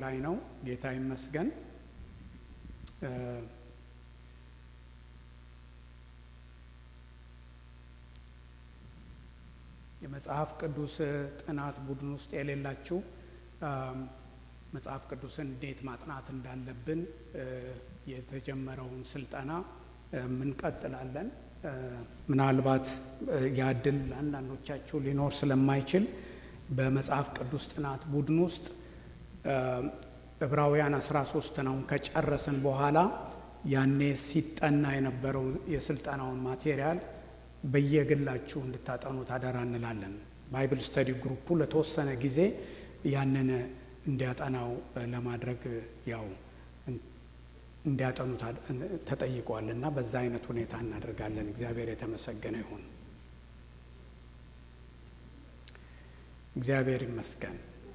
ላይ ነው። ጌታ ይመስገን። የመጽሐፍ ቅዱስ ጥናት ቡድን ውስጥ የሌላችሁ መጽሐፍ ቅዱስን እንዴት ማጥናት እንዳለብን የተጀመረውን ስልጠና እንቀጥላለን። ምናልባት ያድል ለአንዳንዶቻችሁ ሊኖር ስለማይችል በመጽሐፍ ቅዱስ ጥናት ቡድን ውስጥ ዕብራውያን 13 ነው ከጨረስን በኋላ ያኔ ሲጠና የነበረው የስልጠናውን ማቴሪያል በየግላችሁ እንድታጠኑ ታደራ እንላለን። ባይብል ስተዲ ግሩፑ ለተወሰነ ጊዜ ያንን እንዲያጠናው ለማድረግ ያው እንዲያጠኑ ተጠይቀዋል እና በዛ አይነት ሁኔታ እናደርጋለን። እግዚአብሔር የተመሰገነ ይሁን። እግዚአብሔር ይመስገን።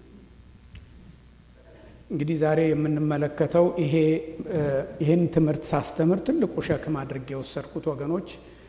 እንግዲህ ዛሬ የምንመለከተው ይሄ ይህን ትምህርት ሳስተምር ትልቁ ሸክም አድርጌ የወሰድኩት ወገኖች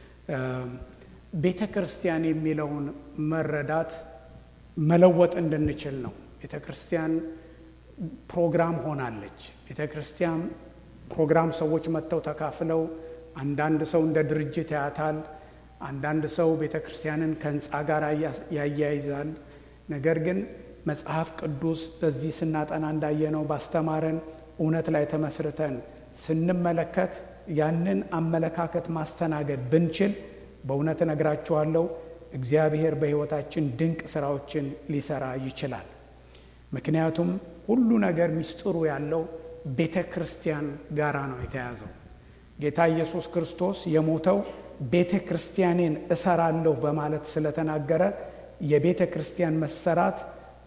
ቤተ ክርስቲያን የሚለውን መረዳት መለወጥ እንድንችል ነው። ቤተ ክርስቲያን ፕሮግራም ሆናለች። ቤተ ክርስቲያን ፕሮግራም ሰዎች መጥተው ተካፍለው፣ አንዳንድ ሰው እንደ ድርጅት ያያታል። አንዳንድ ሰው ቤተ ክርስቲያንን ከህንፃ ጋር ያያይዛል። ነገር ግን መጽሐፍ ቅዱስ በዚህ ስናጠና እንዳየነው ባስተማረን እውነት ላይ ተመስርተን ስንመለከት ያንን አመለካከት ማስተናገድ ብንችል በእውነት እነግራችኋለሁ እግዚአብሔር በሕይወታችን ድንቅ ስራዎችን ሊሰራ ይችላል። ምክንያቱም ሁሉ ነገር ሚስጥሩ ያለው ቤተ ክርስቲያን ጋራ ነው የተያዘው። ጌታ ኢየሱስ ክርስቶስ የሞተው ቤተ ክርስቲያኔን እሰራለሁ በማለት ስለተናገረ የቤተ ክርስቲያን መሰራት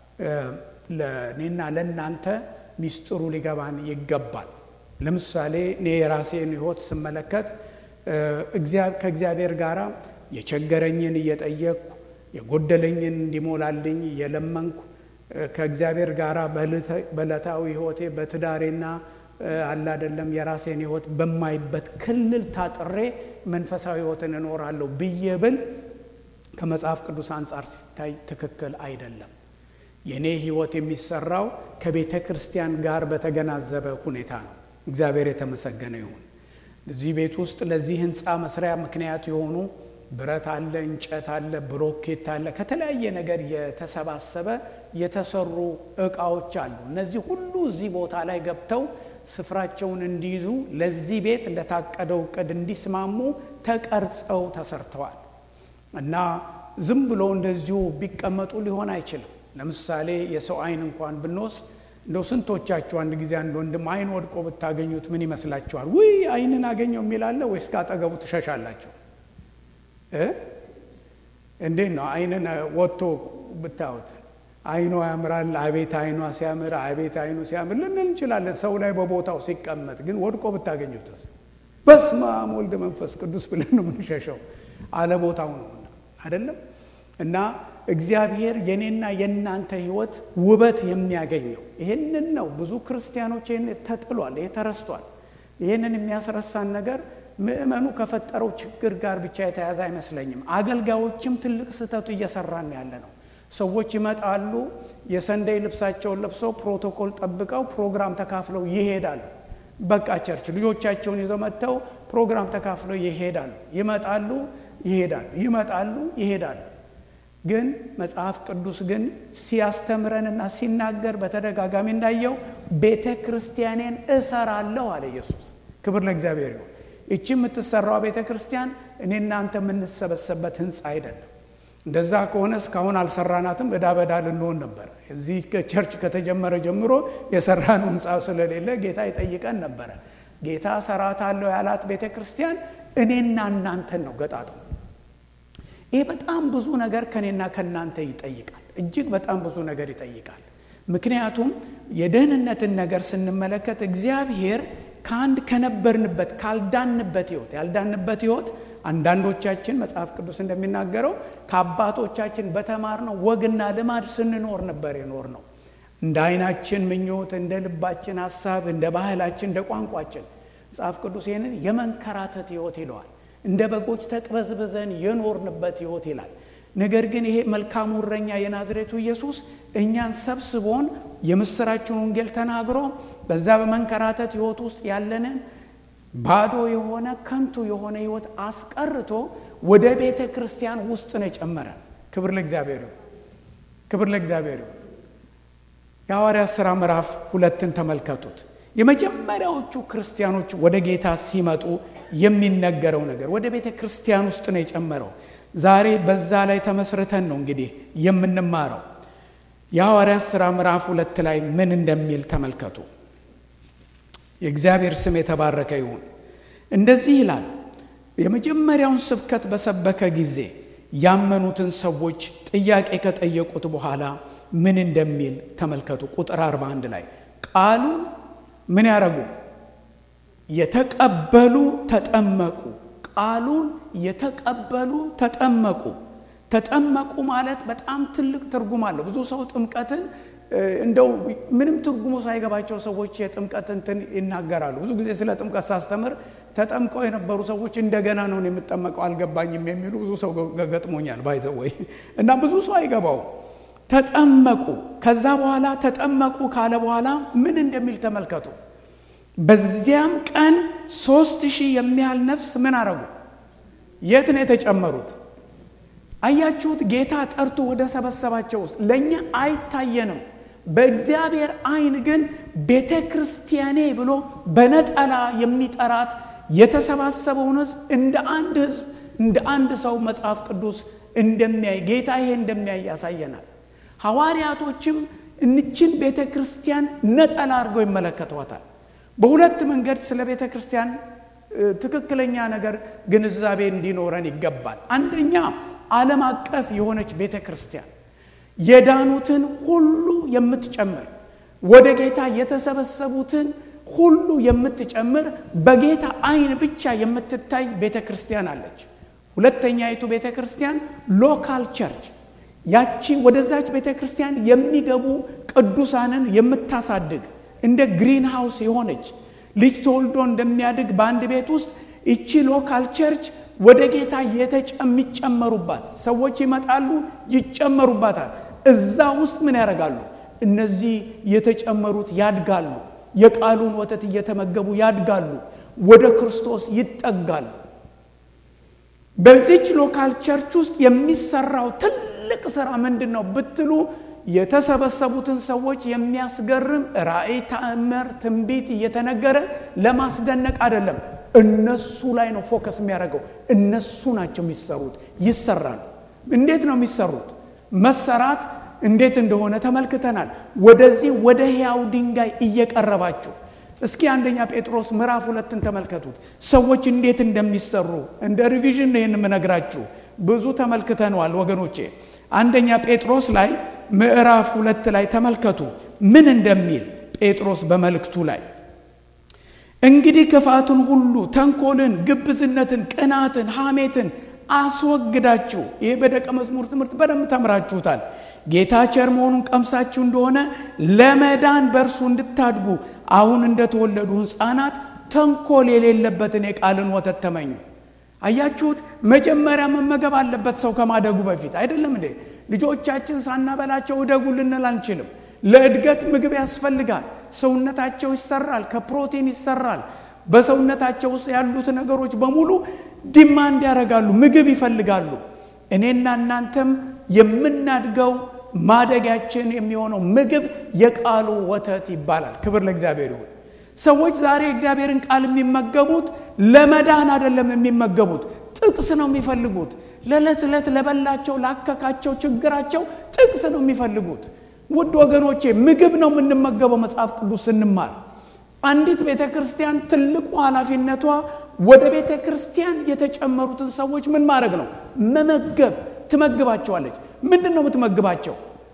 ለእኔና ለእናንተ ሚስጥሩ ሊገባን ይገባል። ለምሳሌ እኔ የራሴን ሕይወት ስመለከት ከእግዚአብሔር ጋር የቸገረኝን እየጠየቅኩ የጎደለኝን እንዲሞላልኝ እየለመንኩ ከእግዚአብሔር ጋር በዕለታዊ ሕይወቴ በትዳሬና አለ አይደለም የራሴን ሕይወት በማይበት ክልል ታጥሬ መንፈሳዊ ሕይወትን እኖራለሁ ብዬ ብል ከመጽሐፍ ቅዱስ አንጻር ሲታይ ትክክል አይደለም። የእኔ ሕይወት የሚሰራው ከቤተ ክርስቲያን ጋር በተገናዘበ ሁኔታ ነው። እግዚአብሔር የተመሰገነ ይሁን። እዚህ ቤት ውስጥ ለዚህ ህንፃ መስሪያ ምክንያት የሆኑ ብረት አለ፣ እንጨት አለ፣ ብሎኬት አለ፣ ከተለያየ ነገር የተሰባሰበ የተሰሩ እቃዎች አሉ። እነዚህ ሁሉ እዚህ ቦታ ላይ ገብተው ስፍራቸውን እንዲይዙ ለዚህ ቤት ለታቀደው እቅድ እንዲስማሙ ተቀርጸው ተሰርተዋል እና ዝም ብሎ እንደዚሁ ቢቀመጡ ሊሆን አይችልም። ለምሳሌ የሰው አይን እንኳን ብንወስድ እንደው ስንቶቻችሁ አንድ ጊዜ አንድ ወንድም አይን ወድቆ ብታገኙት ምን ይመስላችኋል? ውይ አይንን አገኘው የሚላለ ወይስ ከአጠገቡ ትሸሻላችሁ? እንዴት ነው? አይንን ወጥቶ ብታዩት አይኗ ያምራል፣ አቤት አይኗ ሲያምር፣ አቤት አይኑ ሲያምር ልንል እንችላለን። ሰው ላይ በቦታው ሲቀመጥ ግን ወድቆ ብታገኙትስ? በስመ አብ ወልድ መንፈስ ቅዱስ ብለን ነው የምንሸሸው። አለቦታው ነው አይደለም እና እግዚአብሔር የኔና የእናንተ ሕይወት ውበት የሚያገኘው ይህንን ነው። ብዙ ክርስቲያኖች ይህን ተጥሏል፣ ይሄ ተረስቷል። ይህንን የሚያስረሳን ነገር ምእመኑ ከፈጠረው ችግር ጋር ብቻ የተያዘ አይመስለኝም። አገልጋዮችም ትልቅ ስህተቱ እየሰራን ያለ ነው። ሰዎች ይመጣሉ፣ የሰንደይ ልብሳቸውን ለብሰው ፕሮቶኮል ጠብቀው ፕሮግራም ተካፍለው ይሄዳሉ። በቃ ቸርች ልጆቻቸውን ይዘው መጥተው ፕሮግራም ተካፍለው ይሄዳሉ። ይመጣሉ፣ ይሄዳሉ፣ ይመጣሉ፣ ይሄዳሉ። ግን መጽሐፍ ቅዱስ ግን ሲያስተምረንና ሲናገር በተደጋጋሚ እንዳየው ቤተ ክርስቲያኔን እሰራለሁ አለ ኢየሱስ። ክብር ለእግዚአብሔር ይሁን። ይቺ የምትሰራው ቤተ ክርስቲያን እኔ እናንተ የምንሰበሰበት ህንፃ አይደለም። እንደዛ ከሆነ እስካሁን አልሰራናትም፣ እዳ በዳ ልንሆን ነበር። እዚህ ቸርች ከተጀመረ ጀምሮ የሰራነው ህንፃ ስለሌለ ጌታ ይጠይቀን ነበረ። ጌታ እሰራታለሁ ያላት ቤተ ክርስቲያን እኔና እናንተን ነው ገጣጠው ይህ በጣም ብዙ ነገር ከኔና ከእናንተ ይጠይቃል። እጅግ በጣም ብዙ ነገር ይጠይቃል። ምክንያቱም የደህንነትን ነገር ስንመለከት እግዚአብሔር ከአንድ ከነበርንበት ካልዳንበት ህይወት ያልዳንበት ህይወት አንዳንዶቻችን መጽሐፍ ቅዱስ እንደሚናገረው ከአባቶቻችን በተማርነው ወግና ልማድ ስንኖር ነበር የኖር ነው። እንደ አይናችን ምኞት፣ እንደ ልባችን ሀሳብ፣ እንደ ባህላችን፣ እንደ ቋንቋችን መጽሐፍ ቅዱስ ይህንን የመንከራተት ህይወት ይለዋል። እንደ በጎች ተቅበዝብዘን የኖርንበት ህይወት ይላል። ነገር ግን ይሄ መልካሙ እረኛ የናዝሬቱ ኢየሱስ እኛን ሰብስቦን የምስራችን ወንጌል ተናግሮ በዛ በመንከራተት ህይወት ውስጥ ያለንን ባዶ የሆነ ከንቱ የሆነ ህይወት አስቀርቶ ወደ ቤተ ክርስቲያን ውስጥ ነው የጨመረን። ክብር ለእግዚአብሔር ይሁን። ክብር ለእግዚአብሔር ይሁን። የሐዋርያት ሥራ ምዕራፍ ሁለትን ተመልከቱት። የመጀመሪያዎቹ ክርስቲያኖች ወደ ጌታ ሲመጡ የሚነገረው ነገር ወደ ቤተ ክርስቲያን ውስጥ ነው የጨመረው። ዛሬ በዛ ላይ ተመስርተን ነው እንግዲህ የምንማረው። የሐዋርያት ሥራ ምዕራፍ ሁለት ላይ ምን እንደሚል ተመልከቱ። የእግዚአብሔር ስም የተባረከ ይሁን። እንደዚህ ይላል። የመጀመሪያውን ስብከት በሰበከ ጊዜ ያመኑትን ሰዎች ጥያቄ ከጠየቁት በኋላ ምን እንደሚል ተመልከቱ። ቁጥር 41 ላይ ቃሉ ምን ያደረጉ የተቀበሉ ተጠመቁ። ቃሉን የተቀበሉ ተጠመቁ። ተጠመቁ ማለት በጣም ትልቅ ትርጉም አለው። ብዙ ሰው ጥምቀትን እንደው ምንም ትርጉሙ ሳይገባቸው ሰዎች የጥምቀት እንትን ይናገራሉ። ብዙ ጊዜ ስለ ጥምቀት ሳስተምር ተጠምቀው የነበሩ ሰዎች እንደገና ነው የምጠመቀው አልገባኝም የሚሉ ብዙ ሰው ገጥሞኛል። ባይዘወይ እና ብዙ ሰው አይገባው ተጠመቁ። ከዛ በኋላ ተጠመቁ ካለ በኋላ ምን እንደሚል ተመልከቱ። በዚያም ቀን ሶስት ሺህ የሚያህል ነፍስ ምን አረጉ? የት ነው የተጨመሩት? አያችሁት? ጌታ ጠርቶ ወደ ሰበሰባቸው ውስጥ ለእኛ አይታየንም። በእግዚአብሔር ዓይን ግን ቤተ ክርስቲያኔ ብሎ በነጠላ የሚጠራት የተሰባሰበውን ሕዝብ እንደ አንድ ሕዝብ እንደ አንድ ሰው መጽሐፍ ቅዱስ እንደሚያይ ጌታ ይሄ እንደሚያይ ያሳየናል። ሐዋርያቶችም እንችን ቤተ ክርስቲያን ነጠላ አድርገው ይመለከቷታል። በሁለት መንገድ ስለ ቤተ ክርስቲያን ትክክለኛ ነገር ግንዛቤ እንዲኖረን ይገባል። አንደኛ ዓለም አቀፍ የሆነች ቤተ ክርስቲያን የዳኑትን ሁሉ የምትጨምር ወደ ጌታ የተሰበሰቡትን ሁሉ የምትጨምር በጌታ ዓይን ብቻ የምትታይ ቤተ ክርስቲያን አለች። ሁለተኛይቱ ቤተ ክርስቲያን ሎካል ቸርች ያቺ ወደዛች ቤተ ክርስቲያን የሚገቡ ቅዱሳንን የምታሳድግ እንደ ግሪን ሃውስ የሆነች ልጅ ተወልዶ እንደሚያድግ በአንድ ቤት ውስጥ ይቺ ሎካል ቸርች ወደ ጌታ የሚጨመሩባት ሰዎች ይመጣሉ፣ ይጨመሩባታል። እዛ ውስጥ ምን ያደርጋሉ? እነዚህ የተጨመሩት ያድጋሉ። የቃሉን ወተት እየተመገቡ ያድጋሉ፣ ወደ ክርስቶስ ይጠጋሉ። በዚች ሎካል ቸርች ውስጥ የሚሰራው ትልቅ ስራ ምንድን ነው ብትሉ የተሰበሰቡትን ሰዎች የሚያስገርም ራእይ፣ ተአምር፣ ትንቢት እየተነገረ ለማስደነቅ አይደለም። እነሱ ላይ ነው ፎከስ የሚያደርገው። እነሱ ናቸው የሚሰሩት። ይሰራል። እንዴት ነው የሚሰሩት? መሰራት እንዴት እንደሆነ ተመልክተናል። ወደዚህ ወደ ሕያው ድንጋይ እየቀረባችሁ እስኪ አንደኛ ጴጥሮስ ምዕራፍ ሁለትን ተመልከቱት። ሰዎች እንዴት እንደሚሰሩ እንደ ሪቪዥን ይህን የምነግራችሁ ብዙ ተመልክተነዋል ወገኖቼ። አንደኛ ጴጥሮስ ላይ ምዕራፍ ሁለት ላይ ተመልከቱ ምን እንደሚል ጴጥሮስ በመልእክቱ ላይ እንግዲህ ክፋትን ሁሉ፣ ተንኮልን፣ ግብዝነትን፣ ቅናትን፣ ሐሜትን አስወግዳችሁ ይሄ በደቀ መዝሙር ትምህርት በደንብ ተምራችሁታል። ጌታ ቸር መሆኑን ቀምሳችሁ እንደሆነ ለመዳን በእርሱ እንድታድጉ አሁን እንደተወለዱ ሕፃናት ተንኮል የሌለበትን የቃልን ወተት ተመኙ። አያችሁት? መጀመሪያ መመገብ አለበት ሰው ከማደጉ በፊት አይደለም እንዴ? ልጆቻችን ሳናበላቸው እደጉ ልንል አንችልም። ለእድገት ምግብ ያስፈልጋል። ሰውነታቸው ይሰራል፣ ከፕሮቲን ይሰራል። በሰውነታቸው ውስጥ ያሉት ነገሮች በሙሉ ዲማንድ ያደርጋሉ፣ ምግብ ይፈልጋሉ። እኔና እናንተም የምናድገው ማደጊያችን የሚሆነው ምግብ የቃሉ ወተት ይባላል። ክብር ለእግዚአብሔር ይሁን። ሰዎች ዛሬ እግዚአብሔርን ቃል የሚመገቡት ለመዳን አይደለም የሚመገቡት፣ ጥቅስ ነው የሚፈልጉት። ለዕለት ዕለት ለበላቸው ላከካቸው ችግራቸው ጥቅስ ነው የሚፈልጉት። ውድ ወገኖቼ ምግብ ነው የምንመገበው። መጽሐፍ ቅዱስ ስንማር አንዲት ቤተ ክርስቲያን ትልቁ ኃላፊነቷ ወደ ቤተ ክርስቲያን የተጨመሩትን ሰዎች ምን ማድረግ ነው? መመገብ። ትመግባቸዋለች። ምንድን ነው የምትመግባቸው?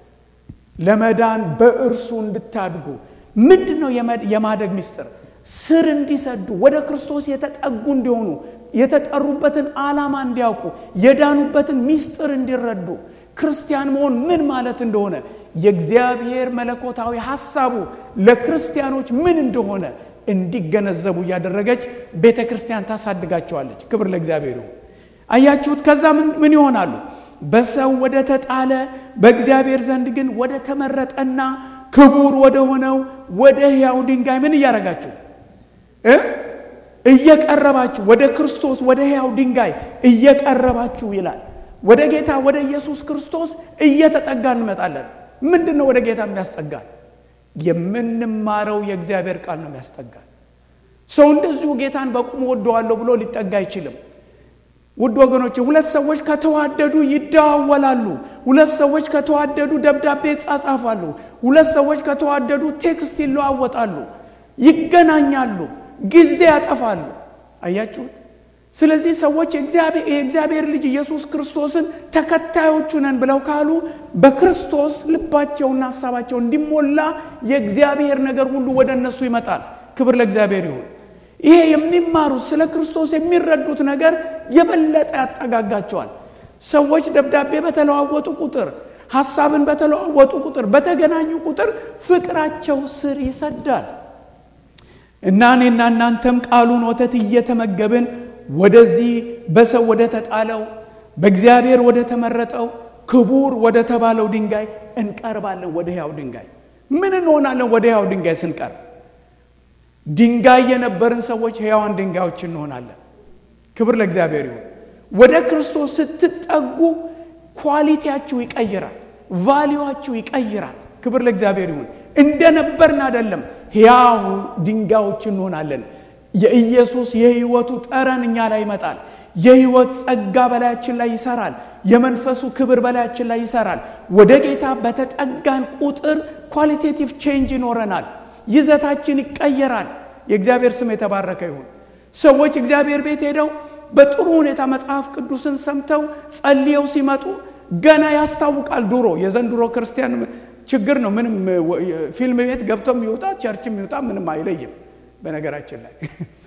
ለመዳን በእርሱ እንድታድጉ። ምንድን ነው የማደግ ምስጢር? ስር እንዲሰዱ፣ ወደ ክርስቶስ የተጠጉ እንዲሆኑ፣ የተጠሩበትን ዓላማ እንዲያውቁ፣ የዳኑበትን ምስጢር እንዲረዱ፣ ክርስቲያን መሆን ምን ማለት እንደሆነ የእግዚአብሔር መለኮታዊ ሐሳቡ ለክርስቲያኖች ምን እንደሆነ እንዲገነዘቡ እያደረገች ቤተ ክርስቲያን ታሳድጋቸዋለች። ክብር ለእግዚአብሔር ይሁን። አያችሁት? ከዛ ምን ይሆናሉ? በሰው ወደ ተጣለ በእግዚአብሔር ዘንድ ግን ወደ ተመረጠና ክቡር ወደ ሆነው ወደ ሕያው ድንጋይ ምን እያደረጋችሁ እ እየቀረባችሁ ወደ ክርስቶስ ወደ ሕያው ድንጋይ እየቀረባችሁ ይላል። ወደ ጌታ ወደ ኢየሱስ ክርስቶስ እየተጠጋ እንመጣለን። ምንድን ነው ወደ ጌታ የሚያስጠጋን? የምንማረው የእግዚአብሔር ቃል ነው የሚያስጠጋን። ሰው እንደዚሁ ጌታን በቁሙ ወደዋለሁ ብሎ ሊጠጋ አይችልም። ውድ ወገኖች፣ ሁለት ሰዎች ከተዋደዱ ይደዋወላሉ። ሁለት ሰዎች ከተዋደዱ ደብዳቤ ይጻጻፋሉ። ሁለት ሰዎች ከተዋደዱ ቴክስት ይለዋወጣሉ፣ ይገናኛሉ፣ ጊዜ ያጠፋሉ። አያችሁት? ስለዚህ ሰዎች የእግዚአብሔር ልጅ ኢየሱስ ክርስቶስን ተከታዮቹ ነን ብለው ካሉ በክርስቶስ ልባቸውና ሀሳባቸው እንዲሞላ የእግዚአብሔር ነገር ሁሉ ወደ እነሱ ይመጣል። ክብር ለእግዚአብሔር ይሁን። ይሄ የሚማሩት ስለ ክርስቶስ የሚረዱት ነገር የበለጠ ያጠጋጋቸዋል። ሰዎች ደብዳቤ በተለዋወጡ ቁጥር፣ ሀሳብን በተለዋወጡ ቁጥር፣ በተገናኙ ቁጥር ፍቅራቸው ስር ይሰዳል እና እኔና እናንተም ቃሉን ወተት እየተመገብን ወደዚህ በሰው ወደ ተጣለው በእግዚአብሔር ወደ ተመረጠው ክቡር ወደ ተባለው ድንጋይ እንቀርባለን። ወደ ሕያው ድንጋይ ምን እንሆናለን? ወደ ሕያው ድንጋይ ስንቀርብ ድንጋይ የነበርን ሰዎች ሕያዋን ድንጋዮች እንሆናለን። ክብር ለእግዚአብሔር ይሁን። ወደ ክርስቶስ ስትጠጉ ኳሊቲያችሁ ይቀይራል፣ ቫሊዋችሁ ይቀይራል። ክብር ለእግዚአብሔር ይሁን። እንደነበርን አይደለም፣ ሕያው ድንጋዮች እንሆናለን። የኢየሱስ የሕይወቱ ጠረን እኛ ላይ ይመጣል። የሕይወት ጸጋ በላያችን ላይ ይሰራል። የመንፈሱ ክብር በላያችን ላይ ይሰራል። ወደ ጌታ በተጠጋን ቁጥር ኳሊቴቲቭ ቼንጅ ይኖረናል። ይዘታችን ይቀየራል። የእግዚአብሔር ስም የተባረከ ይሁን። ሰዎች እግዚአብሔር ቤት ሄደው በጥሩ ሁኔታ መጽሐፍ ቅዱስን ሰምተው ጸልየው ሲመጡ ገና ያስታውቃል። ድሮ የዘንድሮ ክርስቲያን ችግር ነው። ምንም ፊልም ቤት ገብቶም ይውጣ ቸርችም ይውጣ ምንም አይለይም። በነገራችን ላይ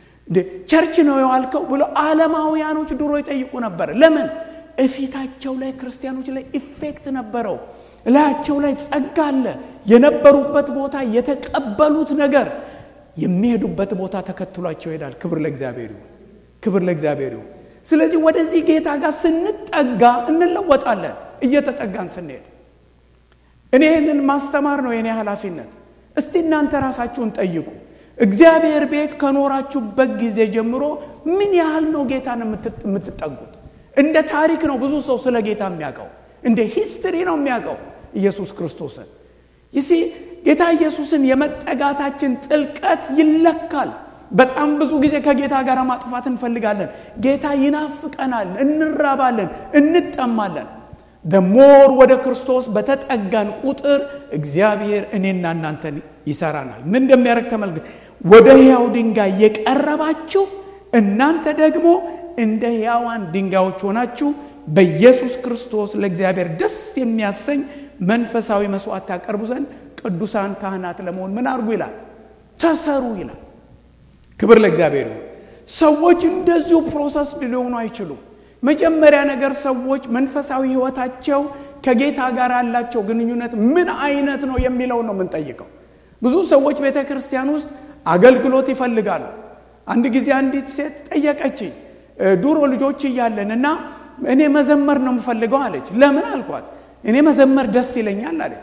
ቸርች ነው የዋልከው ብሎ ዓለማውያኖች ድሮ ይጠይቁ ነበር። ለምን? እፊታቸው ላይ ክርስቲያኖች ላይ ኢፌክት ነበረው። እላያቸው ላይ ጸጋ አለ። የነበሩበት ቦታ የተቀበሉት ነገር የሚሄዱበት ቦታ ተከትሏቸው ይሄዳል። ክብር ለእግዚአብሔር ይሁን። ክብር ለእግዚአብሔር ይሁን። ስለዚህ ወደዚህ ጌታ ጋር ስንጠጋ እንለወጣለን። እየተጠጋን ስንሄድ እኔ ይህንን ማስተማር ነው የኔ ኃላፊነት። እስቲ እናንተ ራሳችሁን ጠይቁ። እግዚአብሔር ቤት ከኖራችሁበት ጊዜ ጀምሮ ምን ያህል ነው ጌታን የምትጠጉት? እንደ ታሪክ ነው ብዙ ሰው ስለ ጌታ የሚያውቀው፣ እንደ ሂስትሪ ነው የሚያውቀው ኢየሱስ ክርስቶስን። ይሲ ጌታ ኢየሱስን የመጠጋታችን ጥልቀት ይለካል። በጣም ብዙ ጊዜ ከጌታ ጋር ማጥፋት እንፈልጋለን። ጌታ ይናፍቀናል፣ እንራባለን፣ እንጠማለን። ደሞር ወደ ክርስቶስ በተጠጋን ቁጥር እግዚአብሔር እኔና እናንተን ይሰራናል። ምን እንደሚያደርግ ተመልክ። ወደ ሕያው ድንጋይ የቀረባችሁ እናንተ ደግሞ እንደ ሕያዋን ድንጋዮች ሆናችሁ በኢየሱስ ክርስቶስ ለእግዚአብሔር ደስ የሚያሰኝ መንፈሳዊ መስዋዕት ታቀርቡ ዘንድ ቅዱሳን ካህናት ለመሆን ምን አድርጉ ይላል? ተሰሩ ይላል። ክብር ለእግዚአብሔር ይሁን። ሰዎች እንደዚሁ ፕሮሰስ ሊሆኑ አይችሉም። መጀመሪያ ነገር ሰዎች መንፈሳዊ ሕይወታቸው ከጌታ ጋር ያላቸው ግንኙነት ምን አይነት ነው የሚለው ነው የምንጠይቀው። ብዙ ሰዎች ቤተ ክርስቲያን ውስጥ አገልግሎት ይፈልጋሉ። አንድ ጊዜ አንዲት ሴት ጠየቀችኝ። ድሮ ልጆች እያለን እና እኔ መዘመር ነው የምፈልገው አለች። ለምን አልኳት። እኔ መዘመር ደስ ይለኛል አለች።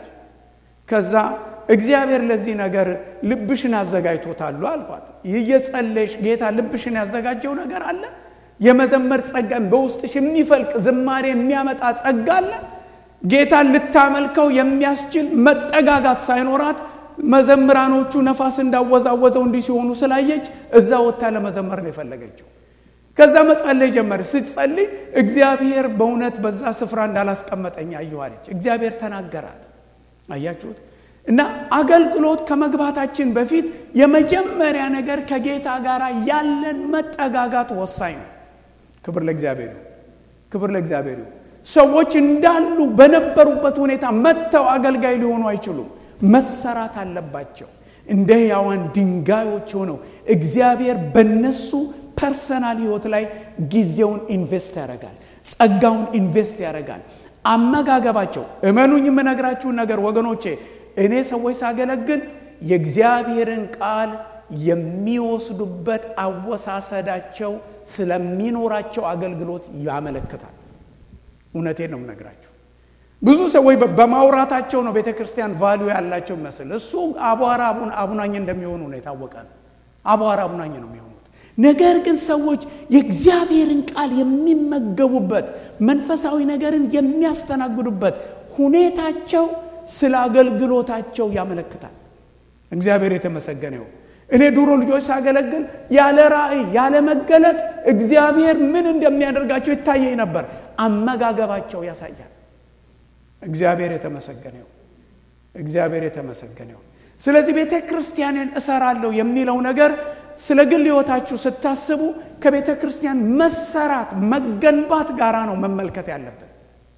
ከዛ እግዚአብሔር ለዚህ ነገር ልብሽን አዘጋጅቶታሉ አልኳት። እየጸለሽ ጌታ ልብሽን ያዘጋጀው ነገር አለ። የመዘመር ጸጋን በውስጥሽ የሚፈልቅ ዝማሬ የሚያመጣ ጸጋ አለ። ጌታን ልታመልከው የሚያስችል መጠጋጋት ሳይኖራት መዘምራኖቹ ነፋስ እንዳወዛወዘው እንዲህ ሲሆኑ ስላየች እዛ ወጥታ ለመዘመር ነው የፈለገችው። ከዛ መጸለይ ጀመር። ስትጸልይ እግዚአብሔር በእውነት በዛ ስፍራ እንዳላስቀመጠኝ አየኋለች። እግዚአብሔር ተናገራት። አያችሁት? እና አገልግሎት ከመግባታችን በፊት የመጀመሪያ ነገር ከጌታ ጋር ያለን መጠጋጋት ወሳኝ ነው። ክብር ለእግዚአብሔር ይሁን። ክብር ለእግዚአብሔር ይሁን። ሰዎች እንዳሉ በነበሩበት ሁኔታ መጥተው አገልጋይ ሊሆኑ አይችሉም። መሰራት አለባቸው። እንደ ሕያዋን ድንጋዮች ሆነው እግዚአብሔር በነሱ ፐርሰናል ህይወት ላይ ጊዜውን ኢንቨስት ያደርጋል፣ ጸጋውን ኢንቨስት ያደርጋል። አመጋገባቸው እመኑኝ፣ የምነግራችሁን ነገር ወገኖቼ፣ እኔ ሰዎች ሳገለግል የእግዚአብሔርን ቃል የሚወስዱበት አወሳሰዳቸው ስለሚኖራቸው አገልግሎት ያመለክታል። እውነቴን ነው የምነግራችሁ። ብዙ ሰዎች በማውራታቸው ነው ቤተ ክርስቲያን ቫሊዩ ያላቸው ይመስል እሱ አቧራ አቡናኝ እንደሚሆኑ ነው የታወቀ ነው። አቧራ አቡናኝ ነው የሚሆኑት። ነገር ግን ሰዎች የእግዚአብሔርን ቃል የሚመገቡበት መንፈሳዊ ነገርን የሚያስተናግዱበት ሁኔታቸው ስለ አገልግሎታቸው ያመለክታል። እግዚአብሔር የተመሰገነ ይሁን። እኔ ድሮ ልጆች ሳገለግል ያለ ራእይ ያለ መገለጥ እግዚአብሔር ምን እንደሚያደርጋቸው ይታየኝ ነበር። አመጋገባቸው ያሳያል። እግዚአብሔር የተመሰገነ ይሁን። እግዚአብሔር የተመሰገነ ይሁን። ስለዚህ ቤተ ክርስቲያንን እሰራለሁ የሚለው ነገር ስለ ግል ሕይወታችሁ ስታስቡ ከቤተ ክርስቲያን መሰራት መገንባት ጋራ ነው መመልከት ያለብን።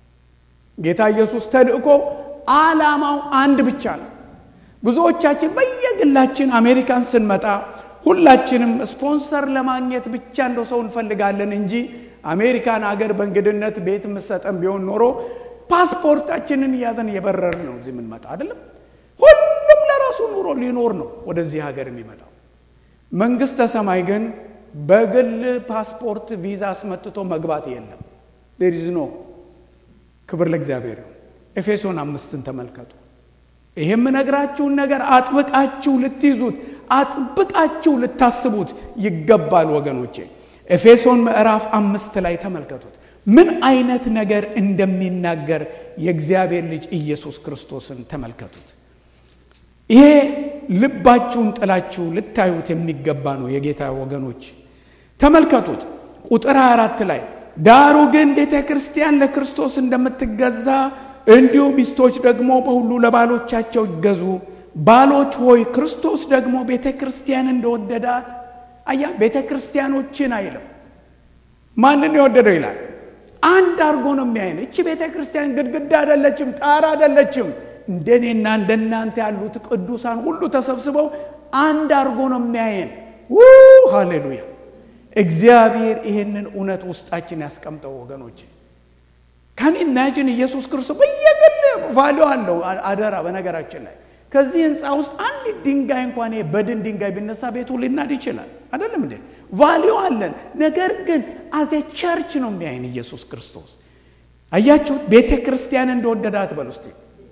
ጌታ ኢየሱስ ተልእኮ ዓላማው አንድ ብቻ ነው። ብዙዎቻችን በየግላችን አሜሪካን ስንመጣ ሁላችንም ስፖንሰር ለማግኘት ብቻ እንደው ሰው እንፈልጋለን እንጂ አሜሪካን አገር በእንግድነት ቤት የምሰጠን ቢሆን ኖሮ ፓስፖርታችንን እያዘን እየበረር ነው እዚህ የምንመጣ አይደለም። ሁሉም ለራሱ ኑሮ ሊኖር ነው ወደዚህ ሀገር የሚመጣው። መንግስተ ሰማይ ግን በግል ፓስፖርት ቪዛ አስመትቶ መግባት የለም። ዴሪዝ ኖ ክብር ለእግዚአብሔር። ኤፌሶን አምስትን ተመልከቱ። ይህ የምነግራችሁን ነገር አጥብቃችሁ ልትይዙት አጥብቃችሁ ልታስቡት ይገባል ወገኖቼ። ኤፌሶን ምዕራፍ አምስት ላይ ተመልከቱት ምን አይነት ነገር እንደሚናገር የእግዚአብሔር ልጅ ኢየሱስ ክርስቶስን ተመልከቱት። ይሄ ልባችሁን ጥላችሁ ልታዩት የሚገባ ነው። የጌታ ወገኖች ተመልከቱት። ቁጥር 24 ላይ ዳሩ ግን ቤተ ክርስቲያን ለክርስቶስ እንደምትገዛ እንዲሁ ሚስቶች ደግሞ በሁሉ ለባሎቻቸው ይገዙ። ባሎች ሆይ ክርስቶስ ደግሞ ቤተ ክርስቲያን እንደወደዳት አያ ቤተ ክርስቲያኖችን አይልም። ማንን የወደደው ይላል። አንድ አድርጎ ነው የሚያይን። እቺ ቤተ ክርስቲያን ግድግዳ አይደለችም፣ ጣራ አይደለችም። እንደኔና እንደናንተ ያሉት ቅዱሳን ሁሉ ተሰብስበው አንድ አድርጎ ነው የሚያየን። ሃሌሉያ! እግዚአብሔር ይህንን እውነት ውስጣችን ያስቀምጠው ወገኖች። ካን ኢማጂን ኢየሱስ ክርስቶስ በየግል ቫሊዮ አለው። አደራ በነገራችን ላይ ከዚህ ህንፃ ውስጥ አንድ ድንጋይ እንኳን በድን ድንጋይ ቢነሳ ቤቱ ሊናድ ይችላል። አይደለም እንዴ? ቫሊዮ አለን። ነገር ግን አዜ ቸርች ነው የሚያይን ኢየሱስ ክርስቶስ። አያችሁት? ቤተ ክርስቲያን እንደወደዳት በል ውስጥ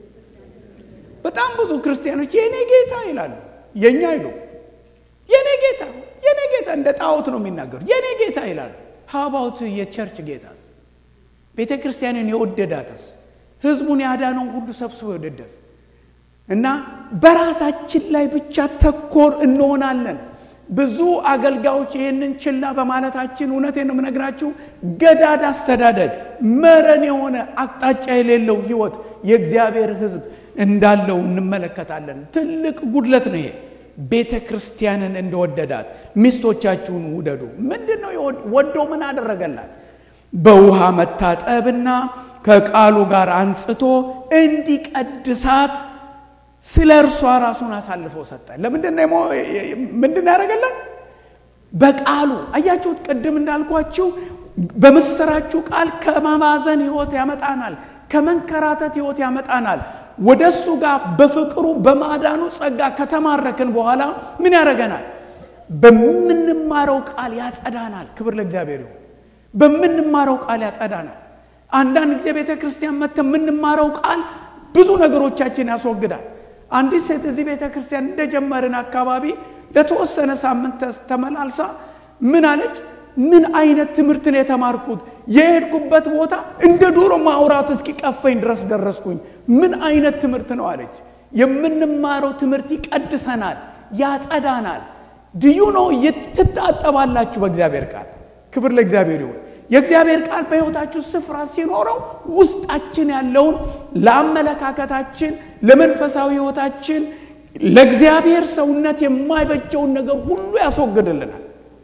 በጣም ብዙ ክርስቲያኖች የኔ ጌታ ይላሉ። የኛ አይሉ የኔ ጌታ የኔ ጌታ እንደ ጣዖት ነው የሚናገሩ። የኔ ጌታ ይላሉ። ሀባውት የቸርች ጌታስ ቤተ ክርስቲያንን የወደዳትስ ህዝቡን ያዳነውን ሁሉ ሰብስቦ የወደደስ እና በራሳችን ላይ ብቻ ተኮር እንሆናለን። ብዙ አገልጋዮች ይህንን ችላ በማለታችን እውነቴን ነው የምነግራችሁ፣ ገዳድ አስተዳደግ፣ መረን የሆነ አቅጣጫ የሌለው ህይወት የእግዚአብሔር ህዝብ እንዳለው እንመለከታለን። ትልቅ ጉድለት ነው ይሄ። ቤተ ክርስቲያንን እንደወደዳት ሚስቶቻችሁን ውደዱ። ምንድን ነው ወዶ ምን አደረገላት? በውሃ መታጠብና ከቃሉ ጋር አንጽቶ እንዲቀድሳት ስለ እርሷ ራሱን አሳልፎ ሰጠ። ለምንድን ያደረገላት? በቃሉ አያችሁት። ቅድም እንዳልኳችሁ በምስራችሁ ቃል ከመባዘን ህይወት ያመጣናል፣ ከመንከራተት ህይወት ያመጣናል። ወደ እሱ ጋር በፍቅሩ በማዳኑ ጸጋ ከተማረክን በኋላ ምን ያደረገናል? በምንማረው ቃል ያጸዳናል። ክብር ለእግዚአብሔር ይሁን። በምንማረው ቃል ያጸዳናል። አንዳንድ ጊዜ ቤተ ክርስቲያን መጥተ የምንማረው ቃል ብዙ ነገሮቻችን ያስወግዳል። አንዲት ሴት እዚህ ቤተ ክርስቲያን እንደጀመርን አካባቢ ለተወሰነ ሳምንት ተመላልሳ ምን አለች? ምን አይነት ትምህርት ነው የተማርኩት? የሄድኩበት ቦታ እንደ ዶሮ ማውራት እስኪቀፈኝ ድረስ ደረስኩኝ። ምን አይነት ትምህርት ነው አለች። የምንማረው ትምህርት ይቀድሰናል፣ ያጸዳናል። ድዩ ነው ትታጠባላችሁ በእግዚአብሔር ቃል። ክብር ለእግዚአብሔር ይሁን። የእግዚአብሔር ቃል በሕይወታችሁ ስፍራ ሲኖረው ውስጣችን ያለውን ለአመለካከታችን፣ ለመንፈሳዊ ሕይወታችን፣ ለእግዚአብሔር ሰውነት የማይበጀውን ነገር ሁሉ ያስወግድልናል።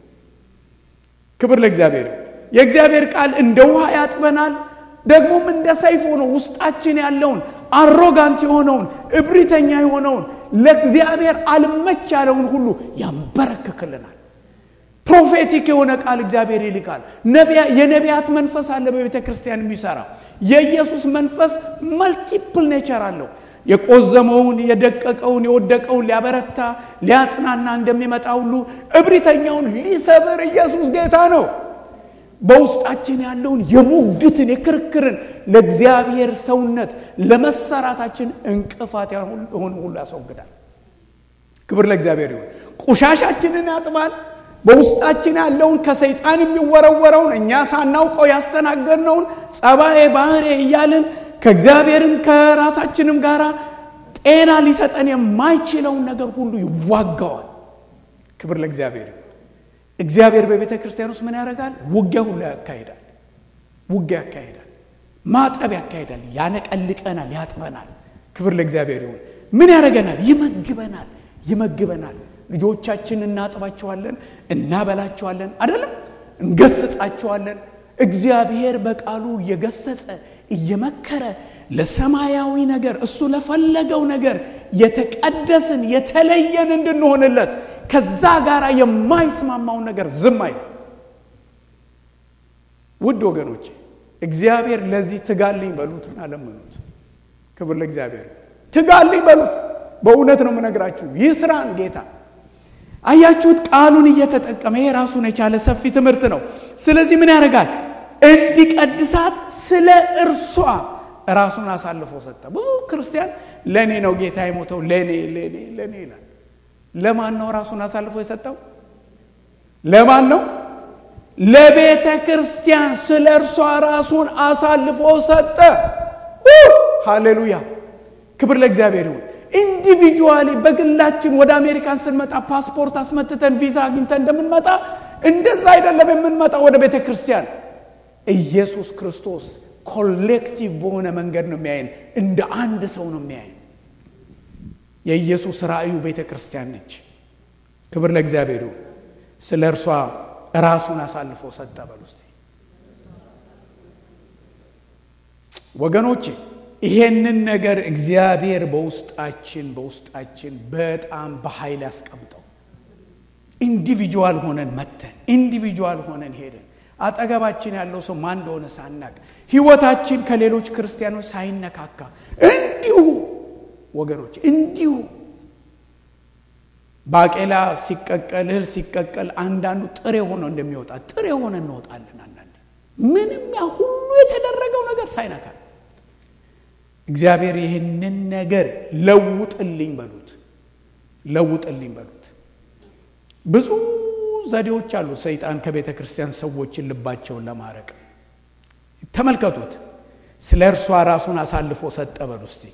ክብር ለእግዚአብሔር ይሁን። የእግዚአብሔር ቃል እንደ ውሃ ያጥበናል። ደግሞም እንደ ሰይፍ ሆኖ ውስጣችን ያለውን አሮጋንት የሆነውን እብሪተኛ የሆነውን ለእግዚአብሔር አልመች ያለውን ሁሉ ያንበረክክልናል። ፕሮፌቲክ የሆነ ቃል እግዚአብሔር ይልካል። የነቢያት መንፈስ አለ በቤተ ክርስቲያን የሚሰራ የኢየሱስ መንፈስ መልቲፕል ኔቸር አለው። የቆዘመውን፣ የደቀቀውን፣ የወደቀውን ሊያበረታ ሊያጽናና እንደሚመጣ ሁሉ እብሪተኛውን ሊሰብር ኢየሱስ ጌታ ነው። በውስጣችን ያለውን የሙግትን የክርክርን ለእግዚአብሔር ሰውነት ለመሰራታችን እንቅፋት የሆነ ሁሉ ያስወግዳል። ክብር ለእግዚአብሔር ይሁን። ቆሻሻችንን ያጥባል። በውስጣችን ያለውን ከሰይጣን የሚወረወረውን እኛ ሳናውቀው ያስተናገድነውን ጸባዬ ባህሬ እያልን ከእግዚአብሔርም ከራሳችንም ጋር ጤና ሊሰጠን የማይችለውን ነገር ሁሉ ይዋጋዋል። ክብር ለእግዚአብሔር ይሁን። እግዚአብሔር በቤተ ክርስቲያን ውስጥ ምን ያደርጋል? ውጊያ ሁሉ ያካሂዳል። ውጊያ ያካሂዳል። ማጠብ ያካሂዳል። ያነቀልቀናል፣ ያጥበናል። ክብር ለእግዚአብሔር ይሁን። ምን ያደርገናል? ይመግበናል፣ ይመግበናል። ልጆቻችን እናጥባቸዋለን፣ እናበላቸዋለን፣ አይደለም እንገስጻቸዋለን። እግዚአብሔር በቃሉ እየገሰጸ እየመከረ ለሰማያዊ ነገር እሱ ለፈለገው ነገር የተቀደስን የተለየን እንድንሆንለት ከዛ ጋር የማይስማማውን ነገር ዝም አይል። ውድ ወገኖቼ እግዚአብሔር ለዚህ ትጋልኝ በሉትና ለምኑት። ክብር ለእግዚአብሔር። ትጋልኝ በሉት። በእውነት ነው የምነግራችሁ። ይህ ስራን ጌታ አያችሁት፣ ቃሉን እየተጠቀመ ይሄ ራሱን የቻለ ሰፊ ትምህርት ነው። ስለዚህ ምን ያደርጋል? እንዲቀድሳት ስለ እርሷ ራሱን አሳልፎ ሰጠ። ብዙ ክርስቲያን ለእኔ ነው ጌታ የሞተው ለእኔ ለእኔ ለእኔ ይላል። ለማን ነው ራሱን አሳልፎ የሰጠው? ለማን ነው? ለቤተ ክርስቲያን ስለ እርሷ ራሱን አሳልፎ ሰጠ። ሃሌሉያ! ክብር ለእግዚአብሔር ይሁን። ኢንዲቪጁዋሊ በግላችን ወደ አሜሪካን ስንመጣ ፓስፖርት አስመትተን ቪዛ አግኝተን እንደምንመጣ እንደዛ አይደለም የምንመጣ ወደ ቤተ ክርስቲያን። ኢየሱስ ክርስቶስ ኮሌክቲቭ በሆነ መንገድ ነው የሚያየን፣ እንደ አንድ ሰው ነው የሚያየን። የኢየሱስ ራእዩ ቤተ ክርስቲያን ነች። ክብር ለእግዚአብሔር ይሁን። ስለ እርሷ ራሱን አሳልፎ ሰጠ። በል ውስጥ ወገኖቼ ይሄንን ነገር እግዚአብሔር በውስጣችን በውስጣችን በጣም በኃይል ያስቀምጠው። ኢንዲቪጁዋል ሆነን መተን ኢንዲቪጁዋል ሆነን ሄደን አጠገባችን ያለው ሰው ማን እንደሆነ ሳናቅ ህይወታችን ከሌሎች ክርስቲያኖች ሳይነካካ እንዲሁ ወገኖች እንዲሁ ባቄላ ሲቀቀል እህል ሲቀቀል አንዳንዱ ጥሬ ሆኖ እንደሚወጣ ጥሬ ሆነ እንወጣለን። አንዳንድ ምንም ያ ሁሉ የተደረገው ነገር ሳይነካ እግዚአብሔር ይህንን ነገር ለውጥልኝ በሉት፣ ለውጥልኝ በሉት። ብዙ ዘዴዎች አሉ ሰይጣን ከቤተ ክርስቲያን ሰዎችን ልባቸውን ለማረቅ ተመልከቱት። ስለ እርሷ ራሱን አሳልፎ ሰጠ በሉ እስቲ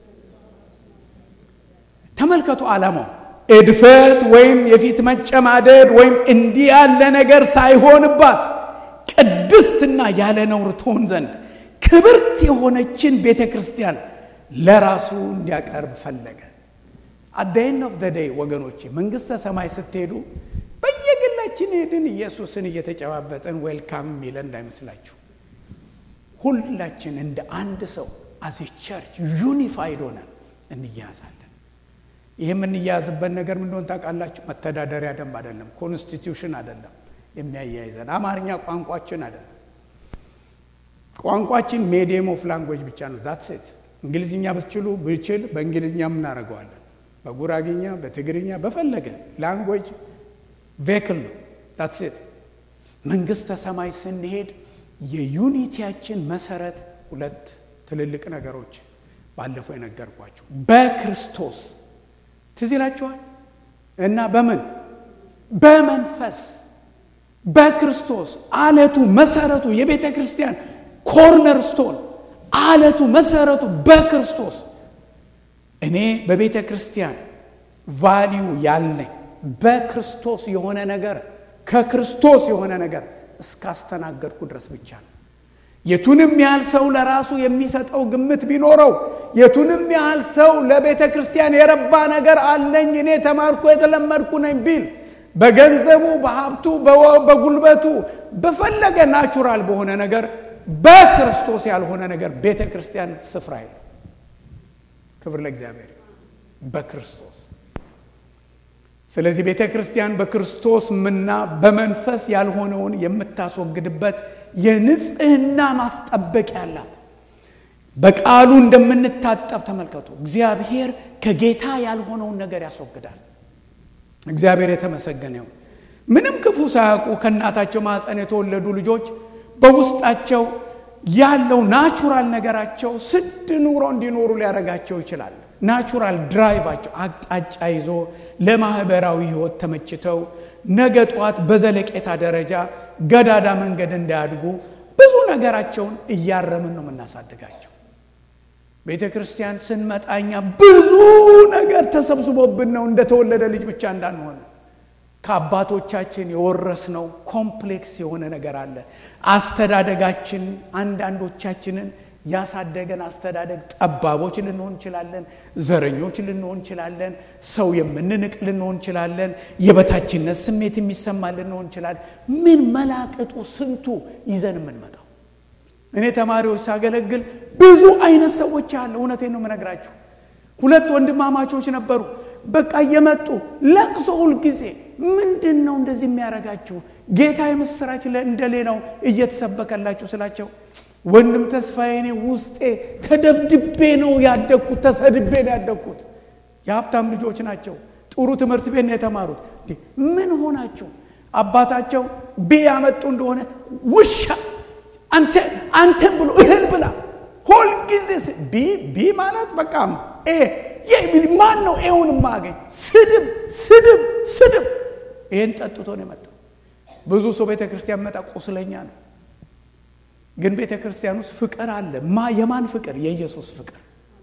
ተመልከቱ። ዓላማው እድፈት ወይም የፊት መጨማደድ ወይም እንዲህ ያለ ነገር ሳይሆንባት ቅድስትና ያለ ነውር ትሆን ዘንድ ክብርት የሆነችን ቤተ ክርስቲያን ለራሱ እንዲያቀርብ ፈለገ። አዳይን ኦፍ ደደይ ወገኖቼ መንግሥተ ሰማይ ስትሄዱ በየግላችን ሄድን ኢየሱስን እየተጨባበጠን ዌልካም የሚለን እንዳይመስላችሁ። ሁላችን እንደ አንድ ሰው አዜ ቸርች ዩኒፋይድ ሆነን እንያያዛለን። ይህ የምንያያዝበት ነገር ምን እንደሆነ ታውቃላችሁ? መተዳደሪያ ደንብ አይደለም፣ ኮንስቲትዩሽን አይደለም የሚያያይዘን አማርኛ ቋንቋችን አይደለም። ቋንቋችን ሜዲየም ኦፍ ላንጉዌጅ ብቻ ነው። ዛት ሴት እንግሊዝኛ ብትችሉ ብችል በእንግሊዝኛ እናደርገዋለን፣ በጉራጌኛ፣ በትግርኛ በፈለገ ላንጉዌጅ ቬክል ነው። ዛት ሴት መንግሥተ ሰማይ ስንሄድ የዩኒቲያችን መሰረት ሁለት ትልልቅ ነገሮች ባለፈው የነገርኳቸው በክርስቶስ ትዝ ይላችኋል እና በምን በመንፈስ በክርስቶስ አለቱ መሰረቱ የቤተ ክርስቲያን ኮርነር ስቶን አለቱ መሰረቱ በክርስቶስ እኔ በቤተ ክርስቲያን ቫሊዩ ያለኝ በክርስቶስ የሆነ ነገር ከክርስቶስ የሆነ ነገር እስካስተናገድኩ ድረስ ብቻ ነው። የቱንም ያህል ሰው ለራሱ የሚሰጠው ግምት ቢኖረው የቱንም ያህል ሰው ለቤተ ክርስቲያን የረባ ነገር አለኝ እኔ ተማርኩ የተለመድኩ ነኝ ቢል በገንዘቡ፣ በሀብቱ፣ በጉልበቱ በፈለገ ናቹራል በሆነ ነገር በክርስቶስ ያልሆነ ነገር ቤተ ክርስቲያን ስፍራ የለው። ክብር ለእግዚአብሔር በክርስቶስ ስለዚህ ቤተ ክርስቲያን በክርስቶስ ምና በመንፈስ ያልሆነውን የምታስወግድበት የንጽህና ማስጠበቂያ ያላት በቃሉ እንደምንታጠብ ተመልከቱ። እግዚአብሔር ከጌታ ያልሆነውን ነገር ያስወግዳል። እግዚአብሔር የተመሰገነ ይሁን። ምንም ክፉ ሳያውቁ ከእናታቸው ማኅፀን የተወለዱ ልጆች በውስጣቸው ያለው ናቹራል ነገራቸው ስድ ኑሮ እንዲኖሩ ሊያደርጋቸው ይችላል። ናቹራል ድራይቫቸው አቅጣጫ ይዞ ለማህበራዊ ህይወት ተመችተው ነገ ጠዋት በዘለቄታ ደረጃ ገዳዳ መንገድ እንዳያድጉ ብዙ ነገራቸውን እያረምን ነው የምናሳድጋቸው። ቤተ ክርስቲያን ስንመጣኛ ብዙ ነገር ተሰብስቦብን ነው እንደተወለደ ልጅ ብቻ እንዳንሆን ከአባቶቻችን የወረስነው ኮምፕሌክስ የሆነ ነገር አለ። አስተዳደጋችን አንዳንዶቻችንን ያሳደገን አስተዳደግ ጠባቦች ልንሆን እንችላለን። ዘረኞች ልንሆን እንችላለን። ሰው የምንንቅ ልንሆን እንችላለን። የበታችነት ስሜት የሚሰማ ልንሆን እንችላለን። ምን መላቅጡ ስንቱ ይዘን የምንመጣው። እኔ ተማሪዎች ሳገለግል ብዙ አይነት ሰዎች አለ። እውነቴን ነው የምነግራችሁ። ሁለት ወንድማማቾች ነበሩ። በቃ እየመጡ ለቅሶ ሁልጊዜ ምንድን ነው እንደዚህ የሚያደርጋችሁ? ጌታ የምስራች እንደሌላው እየተሰበከላችሁ ስላቸው ወንድም ተስፋዬ እኔ ውስጤ ተደብድቤ ነው ያደግኩት፣ ተሰድቤ ነው ያደግኩት። የሀብታም ልጆች ናቸው። ጥሩ ትምህርት ቤት ነው የተማሩት። ምን ሆናችሁ? አባታቸው ቢ ያመጡ እንደሆነ ውሻ አንተ አንተን ብሎ እህል ብላ ሁልጊዜ ቢ ቢ ማለት በቃ ማን ነው ኤውን ማገኝ? ስድብ ስድብ ስድብ። ይህን ጠጥቶ ነው የመጣው። ብዙ ሰው ቤተ ክርስቲያን መጣ ቁስለኛ ነው። ግን ቤተ ክርስቲያን ውስጥ ፍቅር አለ። ማ የማን ፍቅር? የኢየሱስ ፍቅር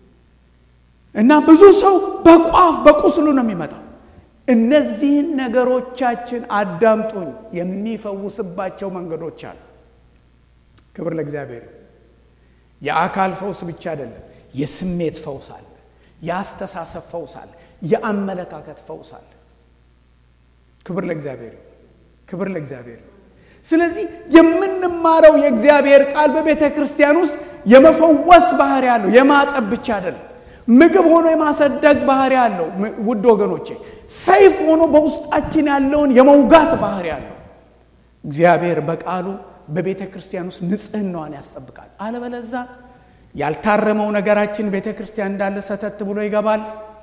እና ብዙ ሰው በቋፍ በቁስሉ ነው የሚመጣው። እነዚህን ነገሮቻችን አዳምጡኝ፣ የሚፈውስባቸው መንገዶች አሉ። ክብር ለእግዚአብሔር። የአካል ፈውስ ብቻ አይደለም፣ የስሜት ፈውስ አለ፣ የአስተሳሰብ ፈውስ አለ፣ የአመለካከት ፈውስ አለ። ክብር ለእግዚአብሔር፣ ክብር ለእግዚአብሔር። ስለዚህ የምንማረው የእግዚአብሔር ቃል በቤተ ክርስቲያን ውስጥ የመፈወስ ባህሪ አለው። የማጠብ ብቻ አይደለም። ምግብ ሆኖ የማሰደግ ባህሪ አለው። ውድ ወገኖቼ፣ ሰይፍ ሆኖ በውስጣችን ያለውን የመውጋት ባህሪ አለው። እግዚአብሔር በቃሉ በቤተ ክርስቲያን ውስጥ ንጽህናዋን ያስጠብቃል። አለበለዛ ያልታረመው ነገራችን ቤተ ክርስቲያን እንዳለ ሰተት ብሎ ይገባል።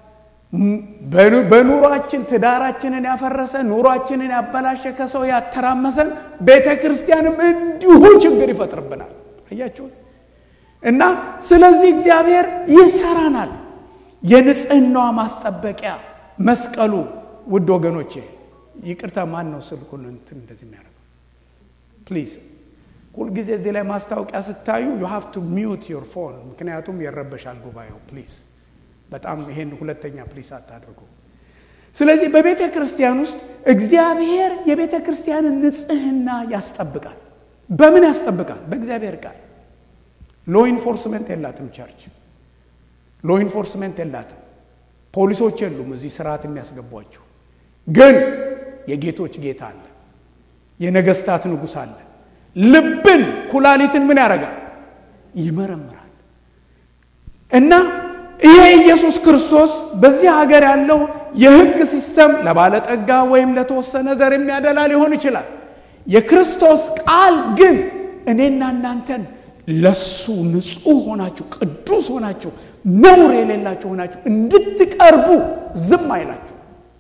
በኑሯችን ትዳራችንን ያፈረሰ ኑሯችንን ያበላሸ ከሰው ያተራመሰን ቤተ ክርስቲያንም እንዲሁ ችግር ይፈጥርብናል። አያችሁ እና ስለዚህ እግዚአብሔር ይሰራናል። የንጽህናዋ ማስጠበቂያ መስቀሉ። ውድ ወገኖቼ ይቅርታ፣ ማን ነው ስልኩን እንትን እንደዚህ የሚያደርገው? ፕሊዝ ሁልጊዜ እዚህ ላይ ማስታወቂያ ስታዩ ዩ ሃቭ ቱ ሚዩት ዮር ፎን፣ ምክንያቱም ይረበሻል ጉባኤው። ፕሊዝ በጣም ይሄን ሁለተኛ ፕሊስ አታድርጉ። ስለዚህ በቤተ ክርስቲያን ውስጥ እግዚአብሔር የቤተ ክርስቲያንን ንጽህና ያስጠብቃል። በምን ያስጠብቃል? በእግዚአብሔር ቃል። ሎ ኢንፎርስመንት የላትም ቸርች፣ ሎ ኢንፎርስመንት የላትም። ፖሊሶች የሉም እዚህ ስርዓት የሚያስገቧቸው። ግን የጌቶች ጌታ አለ፣ የነገስታት ንጉሥ አለ። ልብን ኩላሊትን ምን ያደርጋል? ይመረምራል እና ይሄ ኢየሱስ ክርስቶስ በዚህ ሀገር ያለው የሕግ ሲስተም ለባለጠጋ ወይም ለተወሰነ ዘር የሚያደላ ሊሆን ይችላል። የክርስቶስ ቃል ግን እኔና እናንተን ለሱ ንጹሕ ሆናችሁ ቅዱስ ሆናችሁ ነውር የሌላችሁ ሆናችሁ እንድትቀርቡ ዝም አይላችሁ፣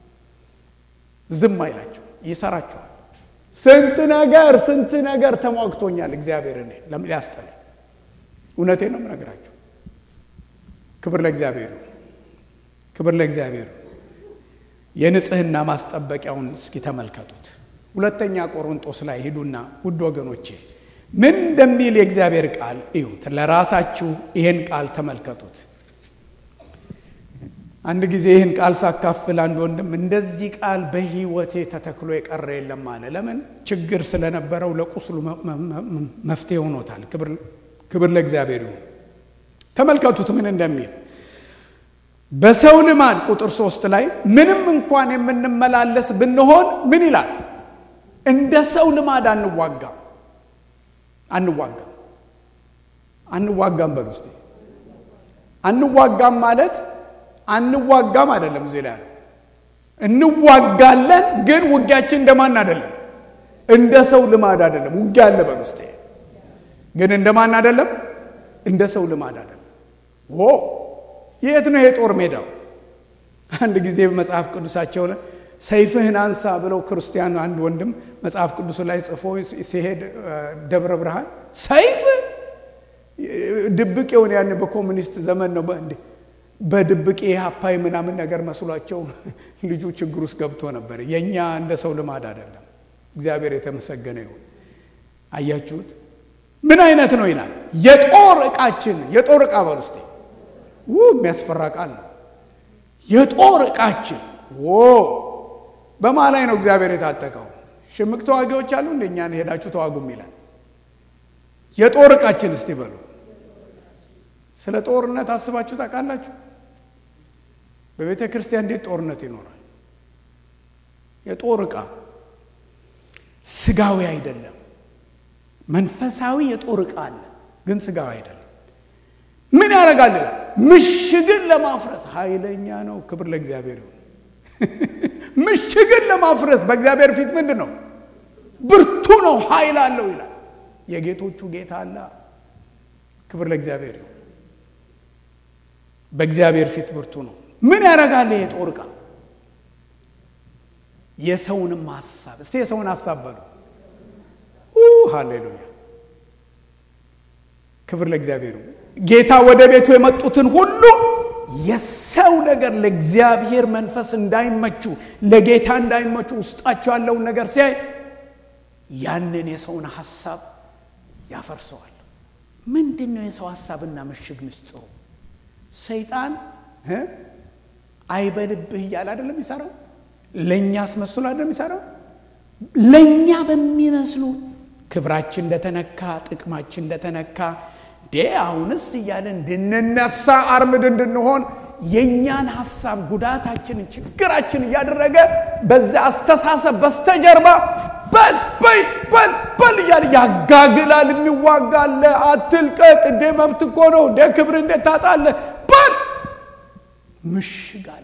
ዝም አይላችሁ፣ ይሰራችኋል። ስንት ነገር ስንት ነገር ተሟግቶኛል እግዚአብሔር እኔ ሊያስጠላኝ። እውነቴን ነው የምነግራችሁ። ክብር ለእግዚአብሔር፣ ክብር ለእግዚአብሔር። የንጽህና ማስጠበቂያውን እስኪ ተመልከቱት። ሁለተኛ ቆሮንጦስ ላይ ሂዱና ውድ ወገኖቼ ምን እንደሚል የእግዚአብሔር ቃል እዩት። ለራሳችሁ ይህን ቃል ተመልከቱት። አንድ ጊዜ ይህን ቃል ሳካፍል አንድ ወንድም እንደዚህ ቃል በሕይወቴ ተተክሎ የቀረ የለም አለ። ለምን? ችግር ስለነበረው ለቁስሉ መፍትሄ ሆኖታል። ክብር ለእግዚአብሔር ይሁን። ተመልከቱት ምን እንደሚል በሰው ልማድ ቁጥር ሶስት ላይ ምንም እንኳን የምንመላለስ ብንሆን ምን ይላል? እንደ ሰው ልማድ አንዋጋም አንዋጋም አንዋጋም በሉ እስቲ። አንዋጋም ማለት አንዋጋም አይደለም። እዚህ ላይ እንዋጋለን፣ ግን ውጊያችን እንደማን አይደለም፣ እንደ ሰው ልማድ አይደለም። ውጊያ አለ በሉ እስቲ፣ ግን እንደማን አይደለም፣ እንደ ሰው ልማድ አይደለም። ዎ የት ነው የጦር ሜዳው? አንድ ጊዜ በመጽሐፍ ቅዱሳቸው ሰይፍህን አንሳ ብለው ክርስቲያን አንድ ወንድም መጽሐፍ ቅዱስ ላይ ጽፎ ሲሄድ ደብረ ብርሃን ሰይፍ ድብቅ የሆነ ያን በኮሚኒስት ዘመን ነው እንዴ በድብቅ ሀፓይ ምናምን ነገር መስሏቸው ልጁ ችግር ውስጥ ገብቶ ነበር። የእኛ እንደ ሰው ልማድ አይደለም። እግዚአብሔር የተመሰገነ ይሁን። አያችሁት? ምን አይነት ነው ይላል። የጦር ዕቃችን የጦር ዕቃ በል እስቲ ው የሚያስፈራ ቃል ነው። የጦር ዕቃችን ዎ በማ ላይ ነው እግዚአብሔር የታጠቀው? ሽምቅ ተዋጊዎች አሉ እንደ እኛን ሄዳችሁ ተዋጉም ይላል። የጦር ዕቃችን እስቲ በሉ። ስለ ጦርነት አስባችሁ ታውቃላችሁ? በቤተ ክርስቲያን እንዴት ጦርነት ይኖራል? የጦር ዕቃ ስጋዊ አይደለም። መንፈሳዊ የጦር ዕቃ አለ፣ ግን ስጋዊ አይደለም። ምን ያደርጋል? ምሽግን ለማፍረስ ኃይለኛ ነው። ክብር ለእግዚአብሔር ይሁን። ምሽግን ለማፍረስ በእግዚአብሔር ፊት ምንድን ነው? ብርቱ ነው፣ ኃይል አለው ይላል። የጌቶቹ ጌታ አለ። ክብር ለእግዚአብሔር ይሁን። በእግዚአብሔር ፊት ብርቱ ነው። ምን ያደርጋል? ይሄ ጦር ዕቃ የሰውንም ሀሳብ እስቲ የሰውን ሀሳብ በሉ። ሃሌሉያ ክብር ለእግዚአብሔር ይሁን። ጌታ ወደ ቤቱ የመጡትን ሁሉ የሰው ነገር ለእግዚአብሔር መንፈስ እንዳይመቹ ለጌታ እንዳይመቹ ውስጣቸው ያለውን ነገር ሲያይ ያንን የሰውን ሀሳብ ያፈርሰዋል። ምንድን ነው የሰው ሀሳብና ምሽግ ምስጢሩ? ሰይጣን አይበልብህ እያለ አይደለም የሚሰራው። ለእኛ አስመስሎ አይደለም የሚሰራው። ለእኛ በሚመስሉ ክብራችን እንደተነካ፣ ጥቅማችን እንደተነካ ዴ አሁንስ እያለ እንድንነሳ አርምድ እንድንሆን የእኛን ሀሳብ ጉዳታችንን፣ ችግራችን እያደረገ በዚያ አስተሳሰብ በስተጀርባ በል በይ በል በል እያለ ያጋግላል። የሚዋጋለ አትልቀቅ፣ እንዴ መብት እኮ ነው፣ እንዴ ክብር እንዴት ታጣለህ? በል ምሽግ አለ።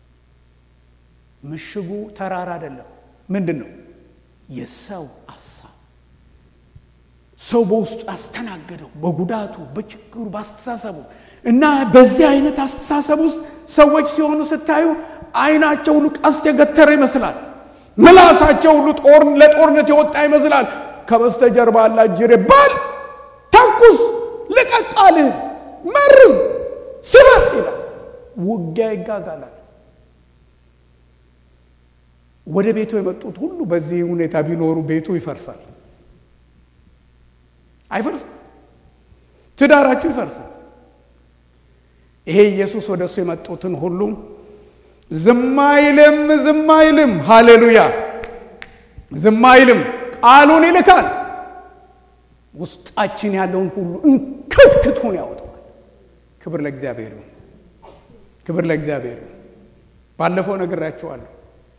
ምሽጉ ተራራ አይደለም። ምንድን ነው? የሰው ሀሳብ ሰው በውስጡ ያስተናገደው በጉዳቱ፣ በችግሩ፣ በአስተሳሰቡ እና በዚህ አይነት አስተሳሰብ ውስጥ ሰዎች ሲሆኑ ስታዩ አይናቸው ሁሉ ቀስት የገተረ ይመስላል። ምላሳቸው ሁሉ ጦር ለጦርነት የወጣ ይመስላል። ከበስተጀርባ ያለ ጅሬ በል ተኩስ፣ ልቀቃልህን፣ መርዝ፣ ስበር ይላል። ውጊያ ይጋጋላል። ወደ ቤቱ የመጡት ሁሉ በዚህ ሁኔታ ቢኖሩ ቤቱ ይፈርሳል። አይፈርስም? ትዳራችሁ ይፈርሳል። ይሄ ኢየሱስ ወደ እሱ የመጡትን ሁሉ ዝም አይልም፣ ዝም አይልም። ሃሌሉያ! ዝም አይልም። ቃሉን ይልካል። ውስጣችን ያለውን ሁሉ እንክትክቱን ያወጣዋል። ክብር ለእግዚአብሔር ይሁን። ክብር ለእግዚአብሔር ይሁን። ባለፈው ነግራችኋለሁ።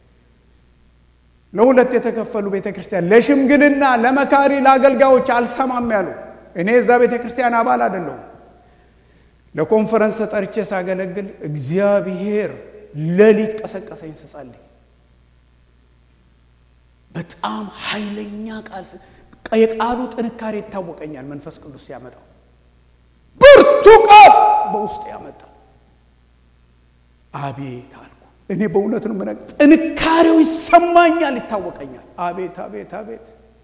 ለሁለት የተከፈሉ ቤተ ክርስቲያን ለሽምግልና፣ ለመካሪ፣ ለአገልጋዮች አልሰማም ያሉ እኔ እዛ ቤተ ክርስቲያን አባል አይደለሁም። ለኮንፈረንስ ተጠርቼ ሳገለግል እግዚአብሔር ሌሊት ቀሰቀሰኝ ስጸልይ። በጣም ኃይለኛ ቃል የቃሉ ጥንካሬ ይታወቀኛል። መንፈስ ቅዱስ ሲያመጣው ብርቱ ቃል በውስጥ ያመጣል። አቤት አልኩ። እኔ በእውነት ነው ምነ ጥንካሬው ይሰማኛል፣ ይታወቀኛል። አቤት አቤት አቤት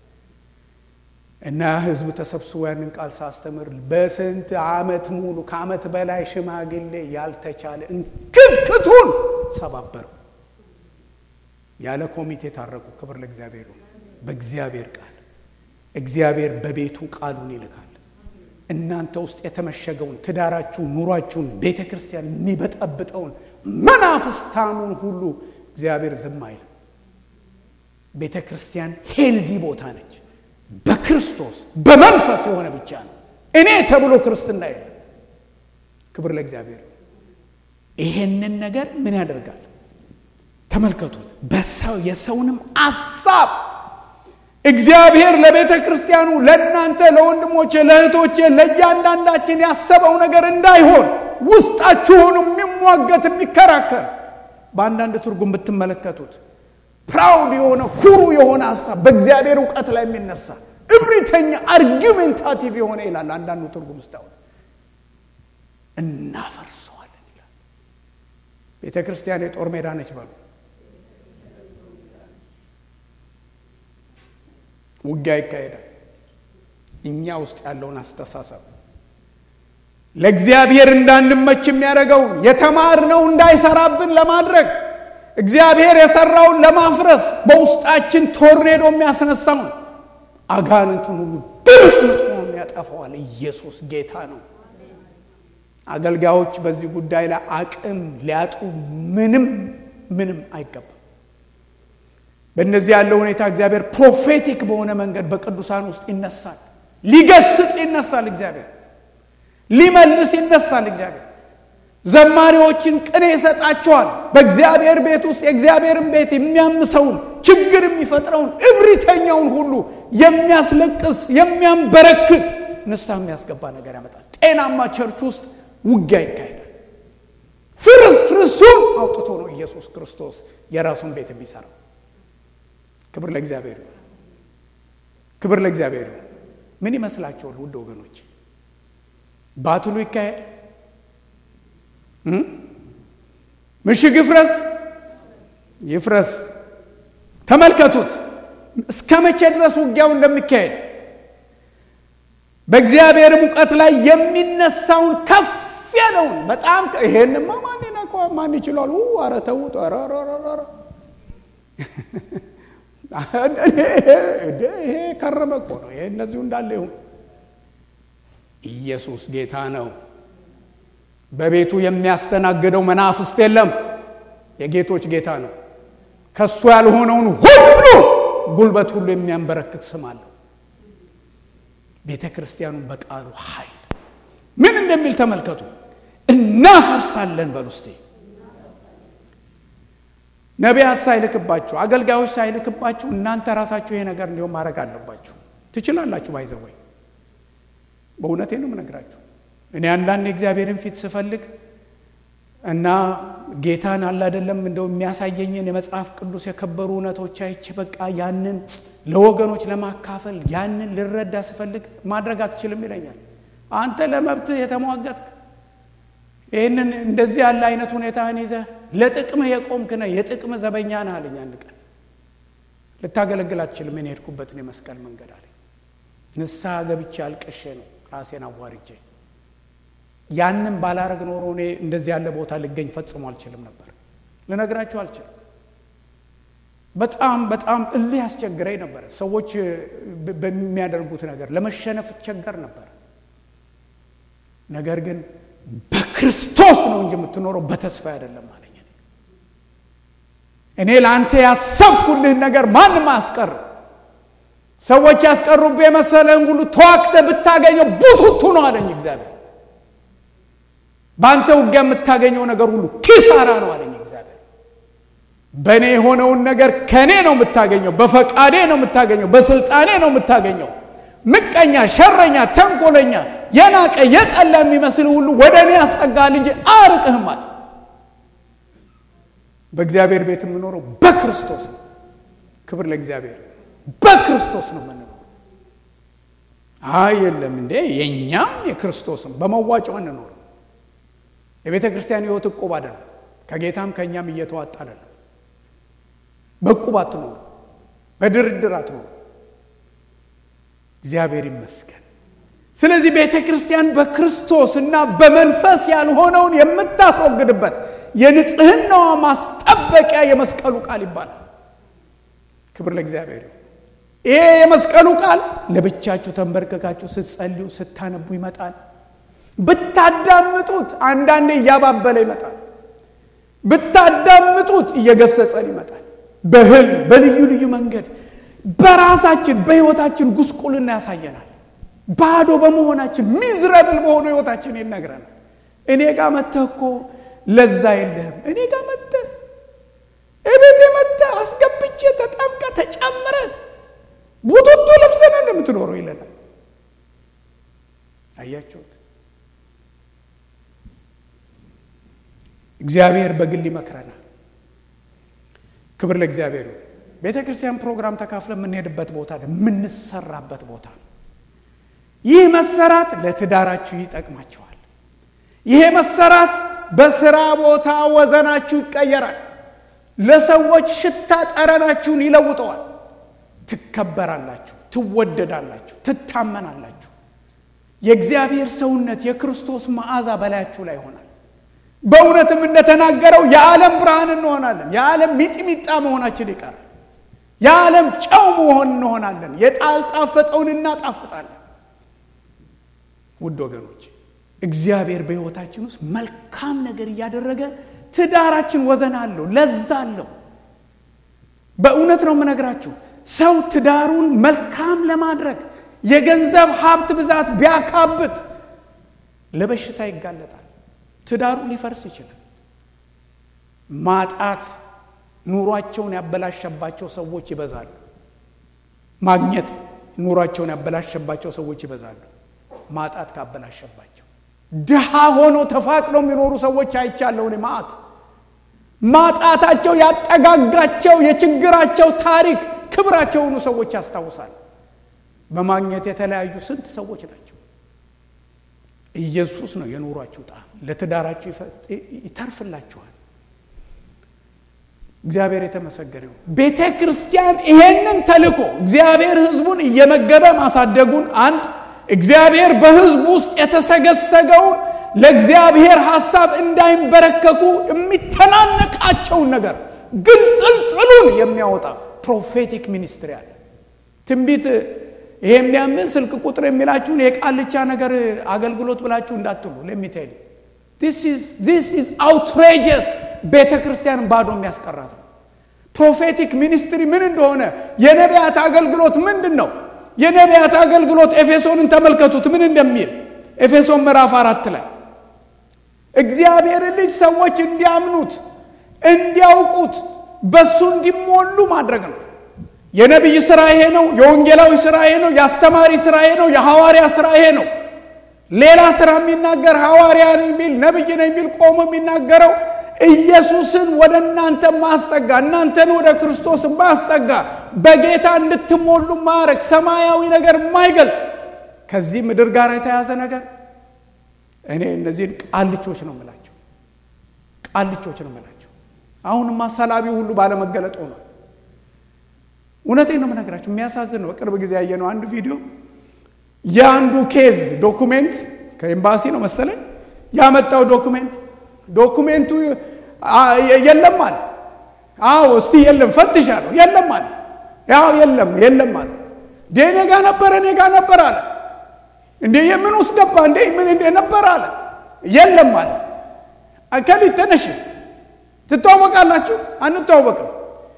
እና ህዝቡ ተሰብስቦ ያንን ቃል ሳስተምር በስንት ዓመት ሙሉ ከዓመት በላይ ሽማግሌ ያልተቻለ እንክትክቱን ሰባበረው። ያለ ኮሚቴ ታረቁ። ክብር ለእግዚአብሔር ነው። በእግዚአብሔር ቃል እግዚአብሔር በቤቱ ቃሉን ይልካል። እናንተ ውስጥ የተመሸገውን ትዳራችሁን፣ ኑሯችሁን፣ ቤተ ክርስቲያን የሚበጠብጠውን መናፍስታኑን ሁሉ እግዚአብሔር ዝም አይልም። ቤተ ክርስቲያን ሄልዚ ቦታ ነች። በክርስቶስ በመንፈስ የሆነ ብቻ ነው። እኔ ተብሎ ክርስትና የለም። ክብር ለእግዚአብሔር። ይሄንን ነገር ምን ያደርጋል? ተመልከቱት። በሰው የሰውንም አሳብ እግዚአብሔር ለቤተ ክርስቲያኑ ለእናንተ፣ ለወንድሞቼ፣ ለእህቶቼ፣ ለእያንዳንዳችን ያሰበው ነገር እንዳይሆን ውስጣችሁን የሚሟገት የሚከራከር በአንዳንድ ትርጉም ብትመለከቱት ፕራውድ የሆነ ኩሩ የሆነ ሀሳብ በእግዚአብሔር እውቀት ላይ የሚነሳ እብሪተኛ አርጊሜንታቲቭ የሆነ ይላል አንዳንዱ ትርጉም ስታሁን እናፈርሰዋለን ይላል። ቤተ ክርስቲያን የጦር ሜዳ ነች በሉ። ውጊያ ይካሄዳል። እኛ ውስጥ ያለውን አስተሳሰብ ለእግዚአብሔር እንዳንመች የሚያደርገውን የተማርነው እንዳይሰራብን ለማድረግ እግዚአብሔር የሰራውን ለማፍረስ በውስጣችን ቶርኔዶ የሚያስነሳውን አጋንንቱን ሁሉ ድምጥምጥ ያጠፋዋል። ኢየሱስ ጌታ ነው። አገልጋዮች በዚህ ጉዳይ ላይ አቅም ሊያጡ ምንም ምንም አይገባም። በእነዚህ ያለው ሁኔታ እግዚአብሔር ፕሮፌቲክ በሆነ መንገድ በቅዱሳን ውስጥ ይነሳል። ሊገስጽ ይነሳል። እግዚአብሔር ሊመልስ ይነሳል። እግዚአብሔር ዘማሪዎችን ቅኔ ይሰጣቸዋል። በእግዚአብሔር ቤት ውስጥ የእግዚአብሔርን ቤት የሚያምሰውን ችግር የሚፈጥረውን እብሪተኛውን ሁሉ የሚያስለቅስ የሚያንበረክት ንስሐ የሚያስገባ ነገር ያመጣል። ጤናማ ቸርች ውስጥ ውጊያ ይካሄዳል። ፍርስርሱን አውጥቶ ነው ኢየሱስ ክርስቶስ የራሱን ቤት የሚሰራው። ክብር ለእግዚአብሔር ይሁን። ክብር ለእግዚአብሔር ይሁን። ምን ይመስላችኋል ውድ ወገኖች? ባትሉ ይካሄድ፣ ምሽግ ይፍረስ ይፍረስ። ተመልከቱት እስከ መቼ ድረስ ውጊያው እንደሚካሄድ በእግዚአብሔር ሙቀት ላይ የሚነሳውን ከፍ ያለውን በጣም ይሄንማ ማን ይነካዋል? ማን ይችላል? ኧረ ተውት! ኧረ ይሄ ከረመ እኮ ነው። ይሄ እነዚሁ እንዳለ ይሁን። ኢየሱስ ጌታ ነው። በቤቱ የሚያስተናግደው መናፍስት የለም። የጌቶች ጌታ ነው። ከእሱ ያልሆነውን ሁሉ ጉልበት ሁሉ የሚያንበረክክ ስም አለው። ቤተ ክርስቲያኑን በቃሉ ኃይል ምን እንደሚል ተመልከቱ። እናፈርሳለን በሉ እስቲ። ነቢያት ሳይልክባችሁ፣ አገልጋዮች ሳይልክባችሁ እናንተ ራሳችሁ ይሄ ነገር እንዲሁም ማድረግ አለባችሁ። ትችላላችሁ። ባይዘወይ በእውነቴ ነው የምነግራችሁ። እኔ አንዳንድ የእግዚአብሔርን ፊት ስፈልግ እና ጌታን አለ አይደለም እንደው የሚያሳየኝን የመጽሐፍ ቅዱስ የከበሩ እውነቶች አይቼ በቃ ያንን ለወገኖች ለማካፈል ያንን ልረዳ ስፈልግ ማድረግ አትችልም ይለኛል። አንተ ለመብትህ የተሟገትክ ይህንን እንደዚህ ያለ አይነት ሁኔታህን ይዘህ ለጥቅምህ የቆምክ ነህ፣ የጥቅምህ ዘበኛ ነህ አለኝ። አንድ ቀን ልታገለግል አትችልም እኔ ሄድኩበትን የመስቀል መንገድ አለኝ። ንስሐ ገብቼ አልቅሼ ነው ራሴን አዋርጄ ያንን ባላረግ ኖሮ እኔ እንደዚህ ያለ ቦታ ልገኝ ፈጽሞ አልችልም ነበር። ልነግራችሁ አልችልም። በጣም በጣም እልህ ያስቸግረኝ ነበር። ሰዎች በሚያደርጉት ነገር ለመሸነፍ እቸገር ነበር። ነገር ግን በክርስቶስ ነው እንጂ የምትኖረው በተስፋ አይደለም አለኝ። እኔ ለአንተ ያሰብኩልህን ነገር ማንም አያስቀርም። ሰዎች ያስቀሩብህ የመሰለህን ሁሉ ተዋክተህ ብታገኘው ቡቱቱ ነው አለኝ እግዚአብሔር። በአንተ ውጊያ የምታገኘው ነገር ሁሉ ኪሳራ ነው አለኝ እግዚአብሔር። በእኔ የሆነውን ነገር ከእኔ ነው የምታገኘው፣ በፈቃዴ ነው የምታገኘው፣ በስልጣኔ ነው የምታገኘው። ምቀኛ፣ ሸረኛ፣ ተንኮለኛ፣ የናቀ የጠላ የሚመስል ሁሉ ወደ እኔ ያስጠጋል እንጂ አርቅህም አለ። በእግዚአብሔር ቤት የምኖረው በክርስቶስ ነው። ክብር ለእግዚአብሔር። በክርስቶስ ነው የምንኖረው። አይ የለም እንዴ የእኛም የክርስቶስም በመዋጮ እንኖር የቤተ ክርስቲያን ሕይወት እቁብ አይደለም። ከጌታም ከእኛም እየተዋጣ አይደለም። በእቁብ አትኖሩ፣ በድርድር አትኖሩ። እግዚአብሔር ይመስገን። ስለዚህ ቤተ ክርስቲያን በክርስቶስ እና በመንፈስ ያልሆነውን የምታስወግድበት የንጽህናዋ ማስጠበቂያ የመስቀሉ ቃል ይባላል። ክብር ለእግዚአብሔር። ይሄ የመስቀሉ ቃል ለብቻችሁ ተንበርክካችሁ ስትጸልዩ ስታነቡ ይመጣል። ብታዳምጡት አንዳንዴ እያባበለ ይመጣል። ብታዳምጡት እየገሰጸን ይመጣል። በህል በልዩ ልዩ መንገድ በራሳችን በህይወታችን ጉስቁልና ያሳየናል። ባዶ በመሆናችን ሚዝረብል በሆነ ህይወታችን ይነግረናል። እኔ ጋር መጥተህ እኮ ለዛ የለህም። እኔ ጋር መጥተህ እቤቴ መጥተህ አስገብቼ ተጠምቀ ተጨምረ ቡቱቱ ለብሰን እንደምትኖረው ይለናል። አያችሁት? እግዚአብሔር በግል ይመክረናል። ክብር ለእግዚአብሔር። ቤተ ክርስቲያን ፕሮግራም ተካፍለ የምንሄድበት ቦታ የምንሰራበት ቦታ ነው። ይህ መሰራት ለትዳራችሁ ይጠቅማችኋል። ይሄ መሰራት በስራ ቦታ ወዘናችሁ ይቀየራል። ለሰዎች ሽታ ጠረናችሁን ይለውጠዋል። ትከበራላችሁ፣ ትወደዳላችሁ፣ ትታመናላችሁ። የእግዚአብሔር ሰውነት የክርስቶስ መዓዛ በላያችሁ ላይ ይሆናል። በእውነትም እንደተናገረው የዓለም ብርሃን እንሆናለን። የዓለም ሚጥሚጣ መሆናችን ይቀራል። የዓለም ጨው መሆን እንሆናለን። የጣልጣፈጠውን እናጣፍጣለን። ውድ ወገኖች እግዚአብሔር በሕይወታችን ውስጥ መልካም ነገር እያደረገ ትዳራችን ወዘን አለው፣ ለዛ አለው። በእውነት ነው የምነግራችሁ። ሰው ትዳሩን መልካም ለማድረግ የገንዘብ ሀብት ብዛት ቢያካብት ለበሽታ ይጋለጣል። ትዳሩ ሊፈርስ ይችላል። ማጣት ኑሯቸውን ያበላሸባቸው ሰዎች ይበዛሉ። ማግኘት ኑሯቸውን ያበላሸባቸው ሰዎች ይበዛሉ። ማጣት ካበላሸባቸው ድሃ ሆኖ ተፋቅለው የሚኖሩ ሰዎች አይቻለሁ እኔ ማአት ማጣታቸው ያጠጋጋቸው የችግራቸው ታሪክ ክብራቸው የሆኑ ሰዎች ያስታውሳል። በማግኘት የተለያዩ ስንት ሰዎች ናቸው። ኢየሱስ ነው የኑሯችሁ ጣዕም። ለትዳራችሁ ይተርፍላችኋል። እግዚአብሔር የተመሰገነው ቤተ ክርስቲያን ይሄንን ተልኮ እግዚአብሔር ሕዝቡን እየመገበ ማሳደጉን አንድ እግዚአብሔር በሕዝቡ ውስጥ የተሰገሰገውን ለእግዚአብሔር ሐሳብ እንዳይንበረከኩ የሚተናነቃቸውን ነገር ግንጥልጥሉን የሚያወጣ ፕሮፌቲክ ሚኒስትሪ አለ። ትንቢት ይሄ የሚያምን ስልክ ቁጥር የሚላችሁን የቃልቻ ነገር አገልግሎት ብላችሁ እንዳትሉ ለሚታይል ዚስ ኢዝ አውትሬጀስ ቤተ ክርስቲያን ባዶ የሚያስቀራት ነው። ፕሮፌቲክ ሚኒስትሪ ምን እንደሆነ የነቢያት አገልግሎት ምንድን ነው? የነቢያት አገልግሎት ኤፌሶንን ተመልከቱት ምን እንደሚል ኤፌሶን ምዕራፍ አራት ላይ እግዚአብሔር ልጅ ሰዎች እንዲያምኑት እንዲያውቁት በሱ እንዲሞሉ ማድረግ ነው። የነቢይ ስራ ይሄ ነው። የወንጌላዊ ስራ ይሄ ነው። የአስተማሪ ስራ ይሄ ነው። የሐዋርያ ስራ ይሄ ነው። ሌላ ስራ የሚናገር ሐዋርያ ነኝ የሚል ነቢይ ነኝ የሚል ቆሞ የሚናገረው ኢየሱስን ወደ እናንተ ማስጠጋ፣ እናንተን ወደ ክርስቶስ ማስጠጋ፣ በጌታ እንድትሞሉ ማድረግ፣ ሰማያዊ ነገር የማይገልጥ ከዚህ ምድር ጋር የተያዘ ነገር እኔ እነዚህን ቃልቾች ነው የምላቸው፣ ቃልቾች ነው የምላቸው። አሁንማ ሰላቢ ሁሉ ባለመገለጥ ሆኗል። እውነቴን ነው የምነግራቸው። የሚያሳዝን ነው። በቅርብ ጊዜ ያየነው አንዱ ቪዲዮ የአንዱ ኬዝ ዶኩሜንት ከኤምባሲ ነው መሰለኝ ያመጣው ዶኩሜንት ዶኩሜንቱ የለም አለ። አዎ እስቲ የለም ፈትሻለሁ፣ የለም አለ። ያው የለም የለም አለ። እንዴ እኔ ጋ ነበረ እኔ ጋ ነበር አለ። እንዴ የምን ውስጥ ገባ እንዴ ምን እንደ ነበር አለ። የለም አለ። ከሊት ተነሽ ትተዋወቃላችሁ? አንተዋወቅም።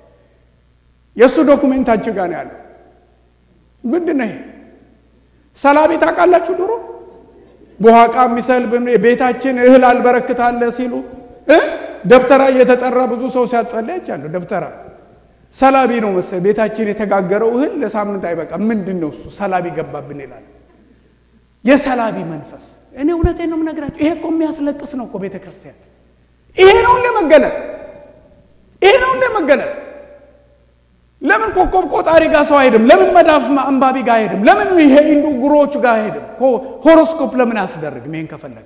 የእሱ ዶኩሜንት አንቺ ጋር ነው ያለው። ምንድን ነው ይሄ? ሰላቢ ታውቃላችሁ? ድሮ በኋቃ የሚሰልብ ቤታችን እህል አልበረክታለ ሲሉ ደብተራ እየተጠራ ብዙ ሰው ሲያጸልይ አይቻለሁ። ደብተራ ሰላቢ ነው መሰለኝ። ቤታችን የተጋገረው እህል ለሳምንት አይበቃ። ምንድን ነው እሱ? ሰላቢ ገባብን ይላል። የሰላቢ መንፈስ። እኔ እውነቴን ነው የምነግራቸው። ይሄ እኮ የሚያስለቅስ ነው እኮ ቤተ ክርስቲያን። ይሄ ነው እንደ መገለጥ፣ ይሄ ነው እንደ መገለጥ። ለምን ኮከብ ቆጣሪ ጋር ሰው አይሄድም? ለምን መዳፍ አንባቢ ጋር አይሄድም? ለምን ይሄ ኢንዱ ጉሮዎቹ ጋር አይሄድም? ሆሮስኮፕ ለምን አያስደርግም? ይሄን ከፈለገ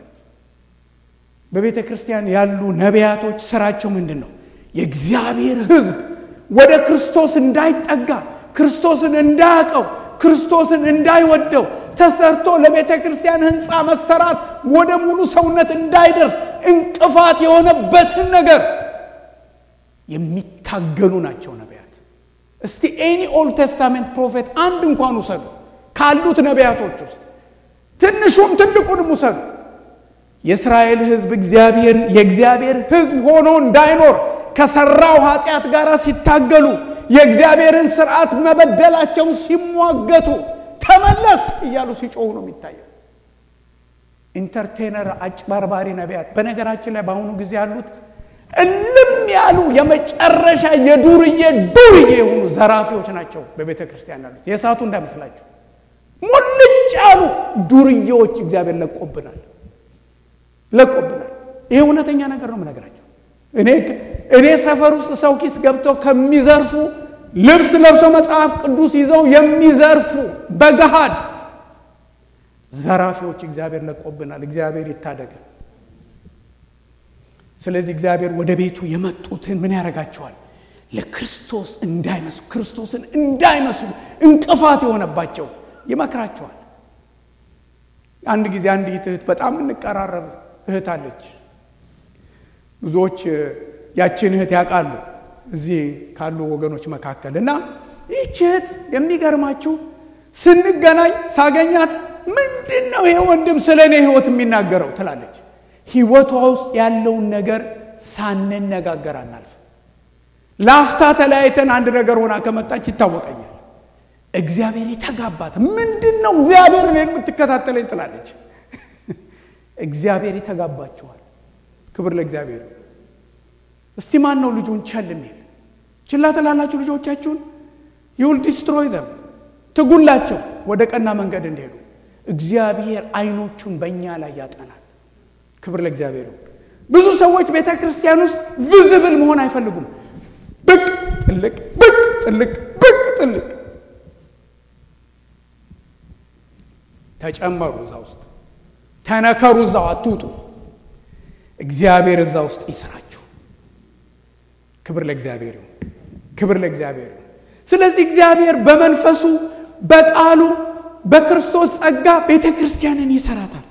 በቤተ ክርስቲያን ያሉ ነቢያቶች ስራቸው ምንድን ነው? የእግዚአብሔር ሕዝብ ወደ ክርስቶስ እንዳይጠጋ፣ ክርስቶስን እንዳያውቀው፣ ክርስቶስን እንዳይወደው ተሰርቶ ለቤተ ክርስቲያን ሕንፃ መሰራት ወደ ሙሉ ሰውነት እንዳይደርስ እንቅፋት የሆነበትን ነገር የሚታገሉ ናቸው ነቢያት። እስቲ ኤኒ ኦልድ ቴስታሜንት ፕሮፌት አንድ እንኳን ውሰዱ ካሉት ነቢያቶች ውስጥ ትንሹም ትልቁንም ውሰዱ። የእስራኤል ሕዝብ እግዚአብሔር የእግዚአብሔር ሕዝብ ሆኖ እንዳይኖር ከሰራው ኃጢአት ጋር ሲታገሉ የእግዚአብሔርን ስርዓት መበደላቸውን ሲሟገቱ ተመለስ እያሉ ሲጮሁ ነው የሚታየው። ኢንተርቴነር አጭበርባሪ ነቢያት በነገራችን ላይ በአሁኑ ጊዜ ያሉት እልም ያሉ የመጨረሻ የዱርዬ ዱርዬ የሆኑ ዘራፊዎች ናቸው በቤተ ክርስቲያን ያሉት። የእሳቱ እንዳይመስላችሁ ሙልጭ ያሉ ዱርዬዎች እግዚአብሔር ለቆብናል ለቆብናል። ይሄ እውነተኛ ነገር ነው የምነግራቸው። እኔ ሰፈር ውስጥ ሰው ኪስ ገብተው ከሚዘርፉ ልብስ ለብሰው መጽሐፍ ቅዱስ ይዘው የሚዘርፉ በገሃድ ዘራፊዎች እግዚአብሔር ለቆብናል። እግዚአብሔር ይታደጋል። ስለዚህ እግዚአብሔር ወደ ቤቱ የመጡትን ምን ያደርጋቸዋል? ለክርስቶስ እንዳይመስሉ ክርስቶስን እንዳይመስሉ እንቅፋት የሆነባቸው ይመክራቸዋል። አንድ ጊዜ አንዲት እህት በጣም እንቀራረብ እህት አለች። ብዙዎች ያችን እህት ያውቃሉ እዚህ ካሉ ወገኖች መካከል እና ይህች እህት የሚገርማችሁ ስንገናኝ ሳገኛት ምንድን ነው ይሄ ወንድም ስለ እኔ ህይወት የሚናገረው ትላለች። ህይወቷ ውስጥ ያለውን ነገር ሳንነጋገር አናልፍ። ላፍታ ተለያይተን አንድ ነገር ሆና ከመጣች ይታወቀኛል። እግዚአብሔር የተጋባት ምንድን ነው እግዚአብሔር እኔን የምትከታተለኝ ትላለች። እግዚአብሔር የተጋባችኋል። ክብር ለእግዚአብሔር። እስቲ ማን ነው ልጁን ቸል የሚል? ችላ ትላላችሁ ልጆቻችሁን? ይውል ዲስትሮይ ዘም ትጉላቸው ወደ ቀና መንገድ እንዲሄዱ እግዚአብሔር አይኖቹን በእኛ ላይ ያጠናል። ክብር ለእግዚአብሔር። ብዙ ሰዎች ቤተ ክርስቲያን ውስጥ ቪዝብል መሆን አይፈልጉም። ብቅ ጥልቅ፣ ብቅ ጥልቅ፣ ብቅ ጥልቅ። ተጨመሩ እዛ ውስጥ ተነከሩ፣ እዛው አትውጡ። እግዚአብሔር እዛ ውስጥ ይስራችሁ። ክብር ለእግዚአብሔር ይሁን። ክብር ለእግዚአብሔር ይሁን። ስለዚህ እግዚአብሔር በመንፈሱ በቃሉ በክርስቶስ ጸጋ ቤተ ክርስቲያንን ይሰራታል።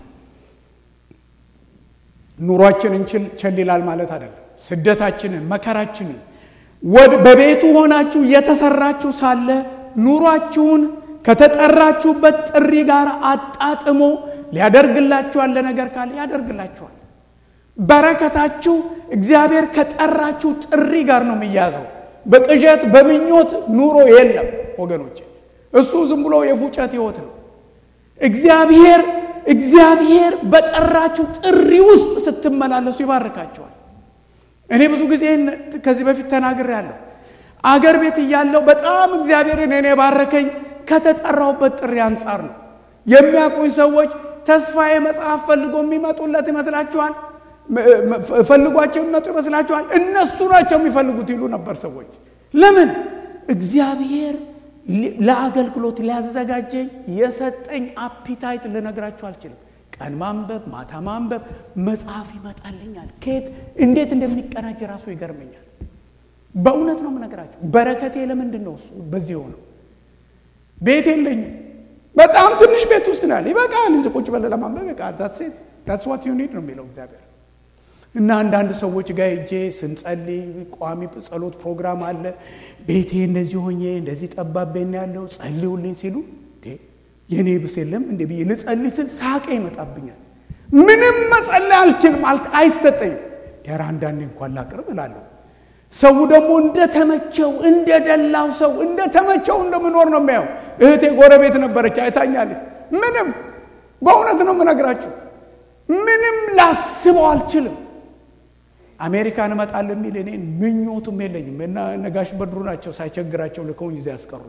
ኑሯችንን ቸል ይላል ማለት አይደለም። ስደታችንን፣ መከራችንን በቤቱ ሆናችሁ እየተሰራችሁ ሳለ ኑሯችሁን ከተጠራችሁበት ጥሪ ጋር አጣጥሞ ሊያደርግላችሁ ያለ ነገር ካለ ያደርግላችኋል። በረከታችሁ እግዚአብሔር ከጠራችሁ ጥሪ ጋር ነው የሚያዘው። በቅዠት በምኞት ኑሮ የለም ወገኖች። እሱ ዝም ብሎ የፉጨት ህይወት ነው። እግዚአብሔር እግዚአብሔር በጠራችሁ ጥሪ ውስጥ ስትመላለሱ ይባርካቸዋል። እኔ ብዙ ጊዜ ከዚህ በፊት ተናግሬያለሁ። አገር ቤት እያለሁ በጣም እግዚአብሔርን እኔ የባረከኝ ከተጠራሁበት ጥሪ አንጻር ነው። የሚያውቁኝ ሰዎች ተስፋዬ መጽሐፍ ፈልጎ የሚመጡለት ይመስላችኋል? ፈልጓቸው የሚመጡ ይመስላችኋል? እነሱ ናቸው የሚፈልጉት ይሉ ነበር ሰዎች። ለምን? እግዚአብሔር ለአገልግሎት ሊያዘጋጀኝ የሰጠኝ አፒታይት ልነግራችሁ አልችልም። ቀን ማንበብ፣ ማታ ማንበብ፣ መጽሐፍ ይመጣልኛል። ከየት እንዴት እንደሚቀናጅ ራሱ ይገርመኛል። በእውነት ነው የምነግራችሁ። በረከቴ ለምንድን ነው እሱ በዚህ የሆነው? ቤት የለኝም። በጣም ትንሽ ቤት ውስጥ ነው ያለ። ይበቃል፣ እዚህ ቁጭ በለ ለማንበብ ይበቃል። ሴት ዳትስ ዋት ዩ ኒድ ነው የሚለው እግዚአብሔር። እና አንዳንድ ሰዎች ጋር ሄጄ ስንጸልይ ቋሚ ጸሎት ፕሮግራም አለ። ቤቴ እንደዚህ ሆኜ እንደዚህ ጠባቤን ያለው ጸልዩልኝ ሲሉ የእኔ ብስ የለም እንደ ብዬ ልጸልይ ስል ሳቄ ይመጣብኛል። ምንም መጸለይ አልችልም፣ አይሰጠኝም። ኧረ አንዳንዴ እንኳን ላቅርብ እላለሁ። ሰው ደግሞ እንደተመቸው እንደደላው ሰው እንደተመቸው እንደምኖር ነው የሚያው። እህቴ ጎረቤት ነበረች አይታኛለች። ምንም በእውነት ነው የምነግራችሁ፣ ምንም ላስበው አልችልም። አሜሪካን እመጣለሁ የሚል እኔ ምኞቱም የለኝም። እና ነጋሽ በድሩ ናቸው ሳይቸግራቸው ልከውኝ እዚያ ያስቀሩ።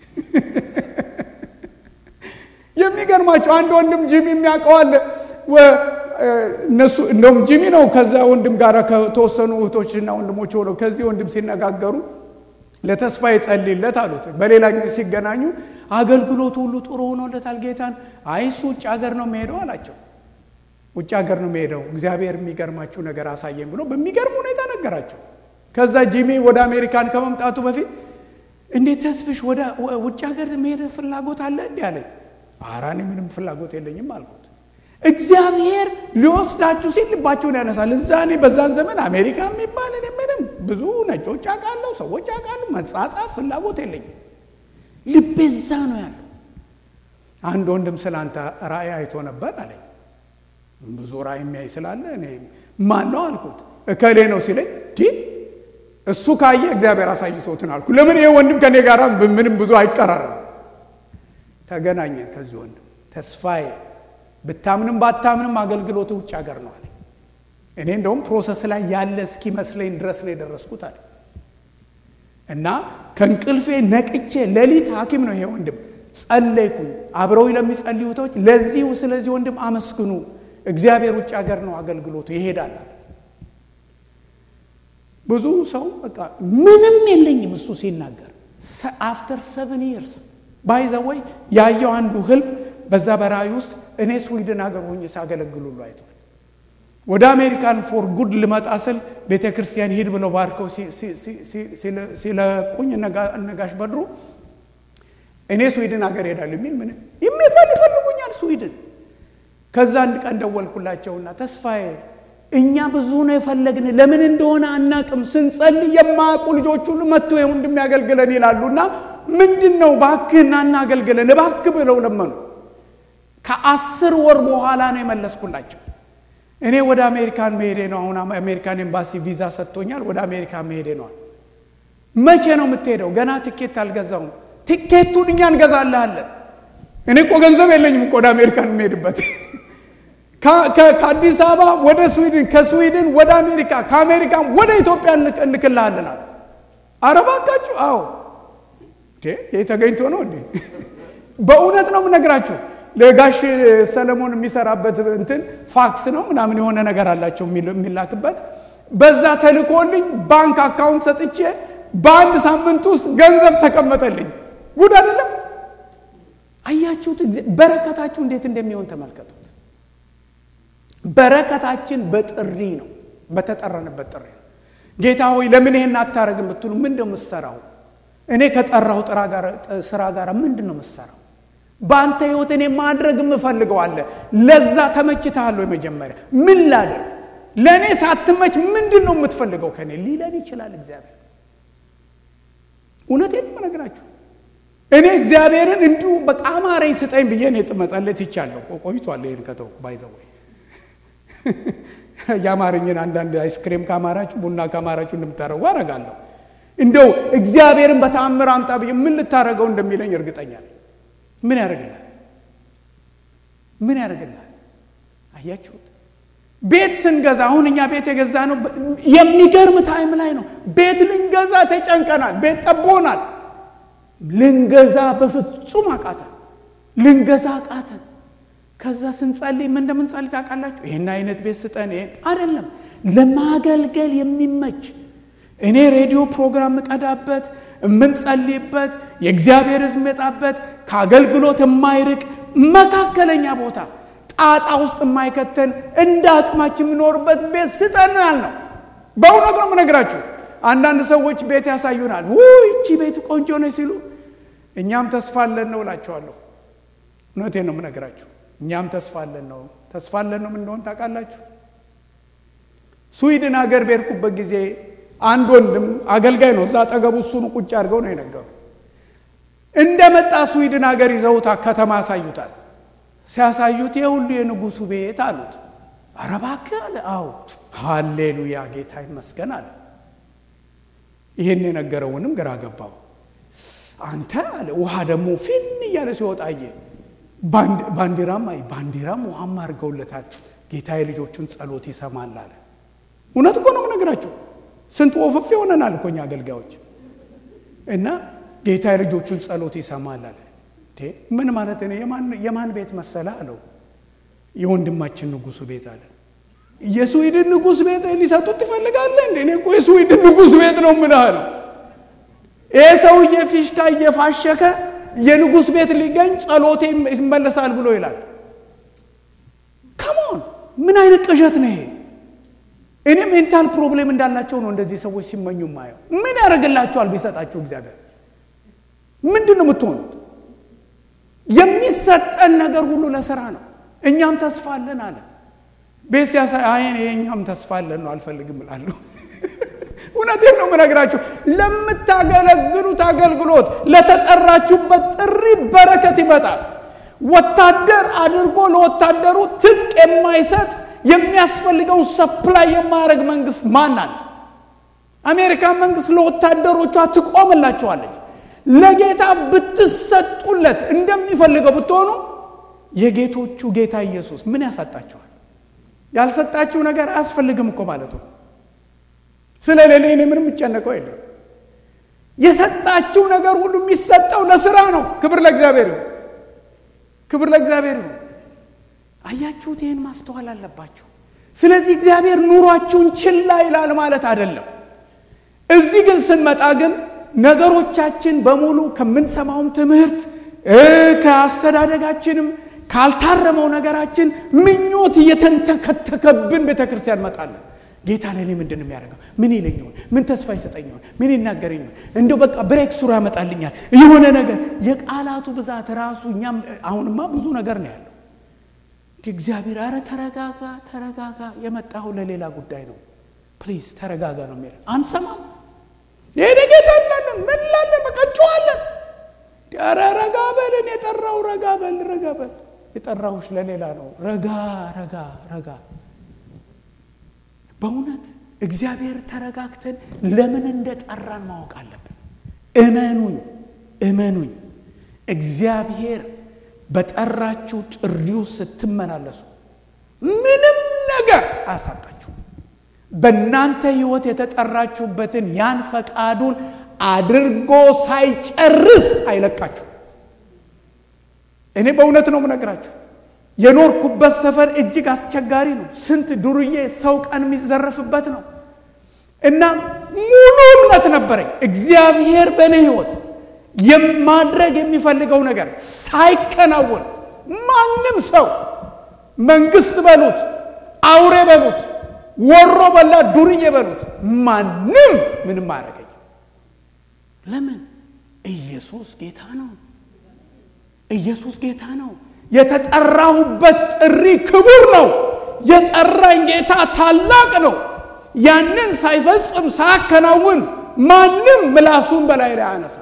የሚገርማቸው አንድ ወንድም ጂሚ የሚያውቀዋል እነሱ እንደውም ጂሚ ነው ከዛ ወንድም ጋር ከተወሰኑ እህቶችና ወንድሞች ሆነው ከዚህ ወንድም ሲነጋገሩ ለተስፋ ይጸልይለት አሉት። በሌላ ጊዜ ሲገናኙ አገልግሎቱ ሁሉ ጥሩ ሆኖለታል ጌታን። አይ እሱ ውጭ ሀገር ነው የሚሄደው አላቸው። ውጭ ሀገር ነው የሚሄደው እግዚአብሔር የሚገርማችሁ ነገር አሳየኝ ብሎ በሚገርም ሁኔታ ነገራቸው። ከዛ ጂሚ ወደ አሜሪካን ከመምጣቱ በፊት እንዴት ተስፍሽ ወደ ውጭ ሀገር መሄድ ፍላጎት አለ እንዲህ አለኝ። ኧረ እኔ ምንም ፍላጎት የለኝም አልኩት። እግዚአብሔር ሊወስዳችሁ ሲል ልባችሁን ያነሳል። እዛ እኔ በዛን ዘመን አሜሪካ የሚባል እኔ ምንም ብዙ ነጮች አውቃለሁ፣ ሰዎች አውቃለሁ፣ መጻጻፍ ፍላጎት የለኝም። ልቤ እዛ ነው ያለው። አንድ ወንድም ስለ አንተ ራእይ አይቶ ነበር አለኝ። ብዙ ራእይ የሚያይ ስላለ እኔ ማን ነው አልኩት። እከሌ ነው ሲለኝ ዲ እሱ ካየ እግዚአብሔር አሳይቶትን አልኩ። ለምን ይሄ ወንድም ከኔ ጋር ምንም ብዙ አይቀራረም። ተገናኘን ከዚህ ወንድም ተስፋዬ ብታምንም ባታምንም አገልግሎት ውጭ ሀገር ነው አለ። እኔ እንደውም ፕሮሰስ ላይ ያለ እስኪመስለኝ ድረስ ነው የደረስኩት አለ እና ከእንቅልፌ ነቅቼ ሌሊት ሐኪም ነው ይሄ ወንድም ጸለይኩኝ። አብረው ለሚጸልዩ እህቶች ለዚሁ ስለዚህ ወንድም አመስግኑ፣ እግዚአብሔር ውጭ ሀገር ነው አገልግሎቱ ይሄዳል። ብዙ ሰው በቃ ምንም የለኝም እሱ ሲናገር አፍተር ሰቨን ይርስ ባይዘወይ ያየው አንዱ ህልም በዛ በራእይ ውስጥ እኔ ስዊድን ሀገር ሆኜ ሳገለግል ሁሉ አይቷል። ወደ አሜሪካን ፎር ጉድ ልመጣ ስል ቤተ ክርስቲያን ሂድ ብለው ባርከው ሲለቁኝ እነጋሽ በድሩ እኔ ስዊድን ሀገር ሄዳለሁ የሚል ምን የሚፈል ይፈልጉኛል ስዊድን። ከዛ አንድ ቀን ደወልኩላቸውና ተስፋዬ እኛ ብዙ ነው የፈለግን፣ ለምን እንደሆነ አናቅም። ስንጸልይ የማያውቁ ልጆች ሁሉ መጥቶ ወንድም ያገልግለን ይላሉና ምንድን ነው ባክህና እናገልግለን እባክህ ብለው ለመኑ። ከአስር ወር በኋላ ነው የመለስኩላቸው። እኔ ወደ አሜሪካን መሄዴ ነው። አሁን አሜሪካን ኤምባሲ ቪዛ ሰጥቶኛል። ወደ አሜሪካን መሄዴ ነዋል። መቼ ነው የምትሄደው? ገና ትኬት አልገዛውም። ትኬቱን እኛ እንገዛልሃለን። እኔ እኮ ገንዘብ የለኝም እኮ ወደ አሜሪካን የምሄድበት ከአዲስ አበባ ወደ ስዊድን፣ ከስዊድን ወደ አሜሪካ፣ ከአሜሪካን ወደ ኢትዮጵያ እንልክልሃለናል። ኧረ እባካችሁ! አዎ ይህ ተገኝቶ ነው እንዴ? በእውነት ነው የምነግራችሁ። ለጋሽ ሰለሞን የሚሰራበት እንትን ፋክስ ነው ምናምን የሆነ ነገር አላቸው የሚላክበት። በዛ ተልኮልኝ ባንክ አካውንት ሰጥቼ በአንድ ሳምንት ውስጥ ገንዘብ ተቀመጠልኝ። ጉድ አይደለም? አያችሁት? በረከታችሁ እንዴት እንደሚሆን ተመልከቱት። በረከታችን በጥሪ ነው፣ በተጠራንበት ጥሪ ነው። ጌታ ሆይ ለምን ይሄን አታረግም ብትሉ ምንድን ነው የምትሰራው? እኔ ከጠራው ስራ ጋር ምንድን ነው የምትሰራው? በአንተ ህይወት እኔ ማድረግ የምፈልገው አለ። ለዛ ተመችተሃለሁ? የመጀመሪያ ምን ላድርግ? ለእኔ ሳትመች ምንድን ነው የምትፈልገው ከኔ ሊለን ይችላል እግዚአብሔር። እውነቴን ነው የምነግራችሁ። እኔ እግዚአብሔርን እንዲሁ በቃ አማረኝ ስጠኝ ብዬ እኔ መጸለት ይቻለሁ ቆይቷል። ይህን ከተውኩ ባይዘወይ የአማርኝን አንዳንድ አይስክሬም ካማራችሁ ቡና ካማራችሁ እንደምታደርጉ አረጋለሁ። እንደው እግዚአብሔርን በተአምር አምጣ ብዬ ምን ልታደርገው እንደሚለኝ እርግጠኛ ነኝ። ምን ያደርግላል? ምን ያደርግላል? አያችሁት? ቤት ስንገዛ አሁን እኛ ቤት የገዛ ነው የሚገርም ታይም ላይ ነው። ቤት ልንገዛ ተጨንቀናል። ቤት ጠቦናል። ልንገዛ በፍጹም አቃተን። ልንገዛ አቃተን። ከዛ ስንጸልይ ምን እንደምንጸልይ ታውቃላችሁ? ይህን አይነት ቤት ስጠን። ይሄን አይደለም ለማገልገል የሚመች እኔ ሬዲዮ ፕሮግራም እቀዳበት የምንጸልይበት የእግዚአብሔር ሕዝብ መጣበት ከአገልግሎት የማይርቅ መካከለኛ ቦታ ጣጣ ውስጥ የማይከተን እንደ አቅማችን የምኖርበት ቤት ስጠን ነው ያልነው። በእውነት ነው የምነግራችሁ። አንዳንድ ሰዎች ቤት ያሳዩናል። ውይ ይቺ ቤት ቆንጆ ነች ሲሉ እኛም ተስፋ አለን ነው እላቸዋለሁ። እውነቴን ነው የምነግራችሁ። እኛም ተስፋ አለን ነው ተስፋ አለን ነው ምን እንደሆነ ታውቃላችሁ? ስዊድን ሀገር በሄድኩበት ጊዜ አንድ ወንድም አገልጋይ ነው። እዛ አጠገቡ እሱን ቁጭ አድርገው ነው የነገሩ። እንደመጣ ስዊድን ሀገር ይዘውታ ከተማ ያሳዩታል። ሲያሳዩት የሁሉ የንጉሱ ቤት አሉት። ኧረ እባክህ አለ። አዎ ሃሌሉያ ጌታ ይመስገን አለ። ይህን የነገረውንም ግራ ገባው። አንተ አለ ውሃ ደግሞ ፊን እያለ ሲወጣ አየ። ባንዲራም አይ ባንዲራም ውሃም አድርገውለታል። ጌታ የልጆቹን ጸሎት ይሰማል አለ። እውነት እኮ ነው የምነግራቸው። ስንት ወፈፍ ይሆነናል እኮ እኛ አገልጋዮች እና ጌታ የልጆቹን ጸሎት ይሰማል አለ። ምን ማለት ነው? የማን ቤት መሰለ አለው። የወንድማችን ንጉሱ ቤት አለ። የስዊድን ንጉስ ቤት ሊሰጡት ትፈልጋለህ እንዴ? እኔ እኮ የስዊድን ንጉስ ቤት ነው ምን አለው። ይህ ሰውዬ ፊሽካ እየፋሸከ የንጉስ ቤት ሊገኝ ጸሎቴ ይመለሳል ብሎ ይላል። ከሞን ምን አይነት ቅዠት ነው ይሄ? እኔ ሜንታል ፕሮብሌም እንዳላቸው ነው እንደዚህ ሰዎች ሲመኙ ማየው። ምን ያደርግላቸዋል ቢሰጣችሁ እግዚአብሔር? ምንድን ነው የምትሆኑት? የሚሰጠን ነገር ሁሉ ለስራ ነው። እኛም ተስፋ አለን አለ። ቤት ሲያሳይ አይን የእኛም ተስፋ አለን ነው አልፈልግም እላለሁ። እውነቴን ነው የምነግራችሁ። ለምታገለግሉት አገልግሎት ለተጠራችሁበት ጥሪ በረከት ይመጣል። ወታደር አድርጎ ለወታደሩ ትጥቅ የማይሰጥ የሚያስፈልገውን ሰፕላይ የማያደርግ መንግስት ማን አለ? አሜሪካን መንግስት ለወታደሮቿ ትቆምላቸዋለች። ለጌታ ብትሰጡለት እንደሚፈልገው ብትሆኑ የጌቶቹ ጌታ ኢየሱስ ምን ያሳጣቸዋል? ያልሰጣችሁ ነገር አያስፈልግም እኮ ማለቱ። ስለ ሌላ እኔ ምንም የምጨነቀው የለም። የሰጣችሁ ነገር ሁሉ የሚሰጠው ለስራ ነው። ክብር ለእግዚአብሔር ይሁን። ክብር ለእግዚአብሔር ይሁን። አያችሁት? ይህን ማስተዋል አለባችሁ። ስለዚህ እግዚአብሔር ኑሯችሁን ችላ ይላል ማለት አይደለም። እዚህ ግን ስንመጣ ግን ነገሮቻችን በሙሉ ከምንሰማውም ትምህርት ከአስተዳደጋችንም ካልታረመው ነገራችን ምኞት እየተንተከተከብን ቤተ ክርስቲያን እንመጣለን። ጌታ ለእኔ ምንድን ነው የሚያደርገው? ምን ይለኝ ይሆን? ምን ተስፋ ይሰጠኝ ይሆን? ምን ይናገረኝ ይሆን? እንደው በቃ ብሬክ ስሩ ያመጣልኛል የሆነ ነገር። የቃላቱ ብዛት ራሱ እኛም አሁንማ ብዙ ነገር ነው ያለው። እግዚአብሔር አረ ተረጋጋ፣ ተረጋጋ፣ የመጣው ለሌላ ጉዳይ ነው፣ ፕሊዝ ተረጋጋ ነው የሚለው። አንሰማም። ይሄ ጌታ እንላለን፣ ምን ላለን፣ በቃ እንጮኻለን። ኧረ ረጋ በልን፣ የጠራው ረጋ በል፣ ረጋ በል። የጠራሁሽ ለሌላ ነው። ረጋ ረጋ ረጋ በእውነት እግዚአብሔር ተረጋግተን ለምን እንደ ጠራን ማወቅ አለብን። እመኑኝ እመኑኝ እግዚአብሔር በጠራችሁ ጥሪው ስትመላለሱ ምንም ነገር አያሳጣችሁ። በእናንተ ሕይወት የተጠራችሁበትን ያን ፈቃዱን አድርጎ ሳይጨርስ አይለቃችሁ። እኔ በእውነት ነው የምነግራችሁ። የኖርኩበት ሰፈር እጅግ አስቸጋሪ ነው። ስንት ዱርዬ ሰው ቀን የሚዘረፍበት ነው እና ሙሉ እምነት ነበረኝ እግዚአብሔር በእኔ ሕይወት የማድረግ የሚፈልገው ነገር ሳይከናወን ማንም ሰው መንግስት በሉት፣ አውሬ በሉት፣ ወሮ በላ ዱርዬ በሉት፣ ማንም ምንም አያደርገኝ። ለምን? ኢየሱስ ጌታ ነው። ኢየሱስ ጌታ ነው። የተጠራሁበት ጥሪ ክቡር ነው። የጠራኝ ጌታ ታላቅ ነው። ያንን ሳይፈጽም ሳያከናውን ማንም ምላሱን በላይ ላይ አያነሳ።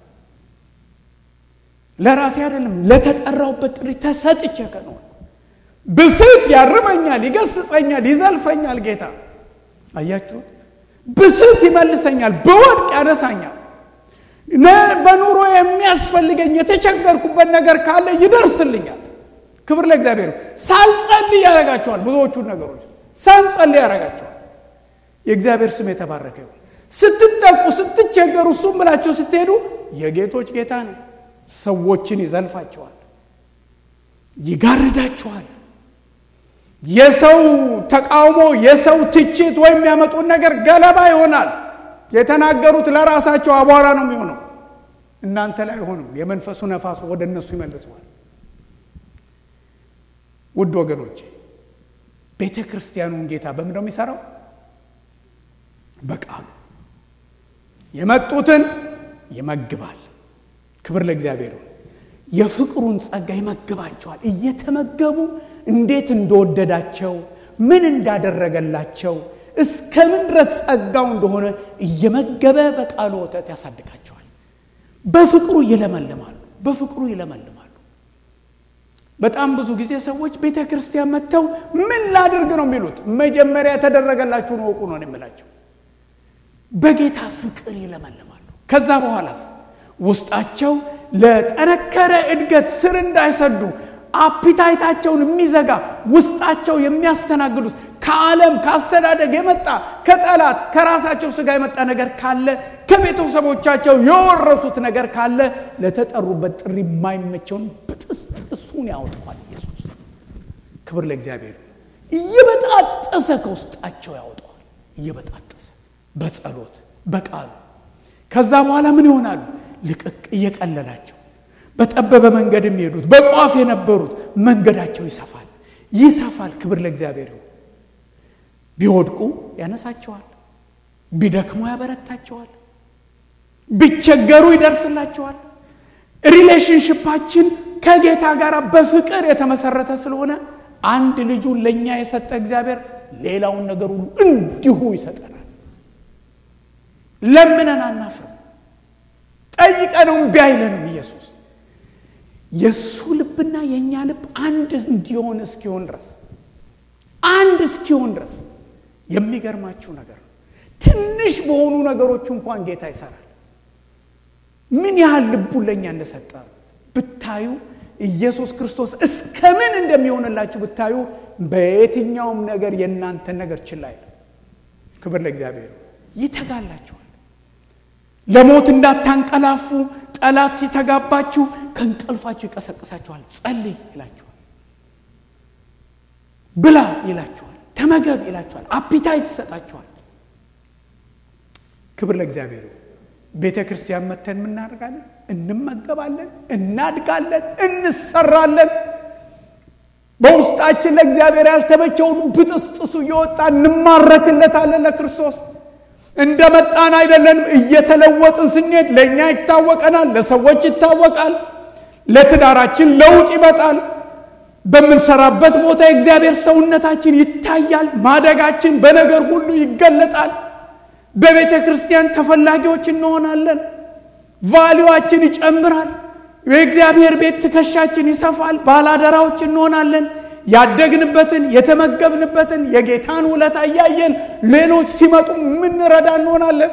ለራሴ አይደለም ለተጠራሁበት ጥሪ ተሰጥቼ ከነው ብስት ያርመኛል፣ ይገስጸኛል፣ ይዘልፈኛል። ጌታ አያችሁት? ብስት ይመልሰኛል፣ በወድቅ ያነሳኛል። በኑሮ የሚያስፈልገኝ የተቸገርኩበት ነገር ካለ ይደርስልኛል። ክብር ለእግዚአብሔር። ሳልጸልይ ያደርጋቸዋል። ብዙዎቹን ነገሮች ሳንጸልይ ያደርጋቸዋል። የእግዚአብሔር ስም የተባረከ ይሁን። ስትጠቁ፣ ስትቸገሩ እሱም ብላችሁ ስትሄዱ የጌቶች ጌታ ነው። ሰዎችን ይዘልፋቸዋል፣ ይጋርዳቸዋል። የሰው ተቃውሞ፣ የሰው ትችት ወይም የሚያመጡት ነገር ገለባ ይሆናል። የተናገሩት ለራሳቸው አቧራ ነው የሚሆነው፣ እናንተ ላይ አይሆንም። የመንፈሱ ነፋሱ ወደ እነሱ ይመልሰዋል። ውድ ወገኖቼ ቤተ ክርስቲያኑን ጌታ በምን ነው የሚሰራው? በቃሉ የመጡትን ይመግባል። ክብር ለእግዚአብሔር ይሁን። የፍቅሩን ጸጋ ይመግባቸዋል። እየተመገቡ እንዴት እንደወደዳቸው ምን እንዳደረገላቸው እስከ ምን ድረስ ጸጋው እንደሆነ እየመገበ በቃሉ ወተት ያሳድጋቸዋል። በፍቅሩ ይለመልማሉ። በፍቅሩ ይለመልማሉ። በጣም ብዙ ጊዜ ሰዎች ቤተ ክርስቲያን መጥተው ምን ላድርግ ነው የሚሉት። መጀመሪያ የተደረገላችሁን ወቁ ነው የምላቸው። በጌታ ፍቅር ይለመልማሉ። ከዛ በኋላስ ውስጣቸው ለጠነከረ እድገት ስር እንዳይሰዱ አፒታይታቸውን የሚዘጋ ውስጣቸው የሚያስተናግዱት ከዓለም ከአስተዳደግ የመጣ ከጠላት ከራሳቸው ስጋ የመጣ ነገር ካለ ከቤተሰቦቻቸው የወረሱት ነገር ካለ ለተጠሩበት ጥሪ የማይመቸውን ብጥስጥሱን ያወጣዋል ኢየሱስ። ክብር ለእግዚአብሔር። እየበጣጠሰ ከውስጣቸው ያወጣዋል። እየበጣጠሰ በጸሎት በቃሉ ከዛ በኋላ ምን ይሆናሉ? ልቅቅ እየቀለላቸው በጠበበ መንገድ የሚሄዱት በቋፍ የነበሩት መንገዳቸው ይሰፋል ይሰፋል። ክብር ለእግዚአብሔር ይሁን። ቢወድቁ ያነሳቸዋል፣ ቢደክሙ ያበረታቸዋል፣ ቢቸገሩ ይደርስላቸዋል። ሪሌሽንሽፓችን ከጌታ ጋር በፍቅር የተመሰረተ ስለሆነ አንድ ልጁን ለእኛ የሰጠ እግዚአብሔር ሌላውን ነገር ሁሉ እንዲሁ ይሰጠናል። ለምነን አናፍርም። ጠይቀነው እምቢ አይለንም። ኢየሱስ የእሱ ልብና የእኛ ልብ አንድ እንዲሆን እስኪሆን ድረስ አንድ እስኪሆን ድረስ የሚገርማችሁ ነገር ነው። ትንሽ በሆኑ ነገሮች እንኳን ጌታ ይሰራል። ምን ያህል ልቡን ለእኛ እንደሰጠ ብታዩ፣ ኢየሱስ ክርስቶስ እስከ ምን እንደሚሆንላችሁ ብታዩ፣ በየትኛውም ነገር የእናንተን ነገር ችላ አይልም። ክብር ለእግዚአብሔር። ይተጋላችኋል። ለሞት እንዳታንቀላፉ ጠላት ሲተጋባችሁ ከእንቅልፋችሁ ይቀሰቅሳችኋል። ጸልይ ይላችኋል። ብላ ይላችኋል። ተመገብ ይላችኋል። አፒታይት ይሰጣችኋል። ክብር ለእግዚአብሔር። ቤተ ክርስቲያን መተን የምናደርጋለን፣ እንመገባለን፣ እናድጋለን፣ እንሰራለን። በውስጣችን ለእግዚአብሔር ያልተመቸውን ብጥስጥሱ እየወጣ እንማረክለታለን ለክርስቶስ እንደ መጣን አይደለንም። እየተለወጥን ስንሄድ ለእኛ ይታወቀናል፣ ለሰዎች ይታወቃል፣ ለትዳራችን ለውጥ ይመጣል። በምንሰራበት ቦታ የእግዚአብሔር ሰውነታችን ይታያል። ማደጋችን በነገር ሁሉ ይገለጣል። በቤተ ክርስቲያን ተፈላጊዎች እንሆናለን። ቫሊዋችን ይጨምራል። የእግዚአብሔር ቤት ትከሻችን ይሰፋል። ባላደራዎች እንሆናለን። ያደግንበትን የተመገብንበትን የጌታን ውለታ እያየን ሌሎች ሲመጡ የምንረዳ እንሆናለን።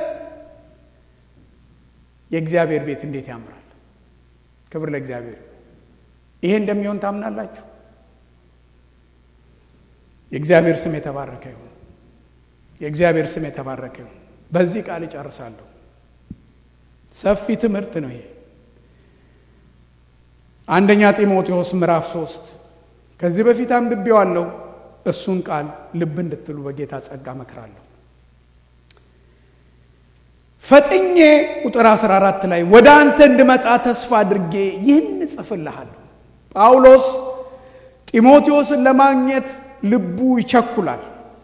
የእግዚአብሔር ቤት እንዴት ያምራል! ክብር ለእግዚአብሔር። ይሄ እንደሚሆን ታምናላችሁ? የእግዚአብሔር ስም የተባረከ ይሁን። የእግዚአብሔር ስም የተባረከ ይሁን። በዚህ ቃል እጨርሳለሁ። ሰፊ ትምህርት ነው ይሄ። አንደኛ ጢሞቴዎስ ምዕራፍ ሶስት ከዚህ በፊት አንብቤዋለሁ። እሱን ቃል ልብ እንድትሉ በጌታ ጸጋ መክራለሁ። ፈጥኜ ቁጥር 14 ላይ ወደ አንተ እንድመጣ ተስፋ አድርጌ ይህን እጽፍልሃለሁ። ጳውሎስ ጢሞቴዎስን ለማግኘት ልቡ ይቸኩላል።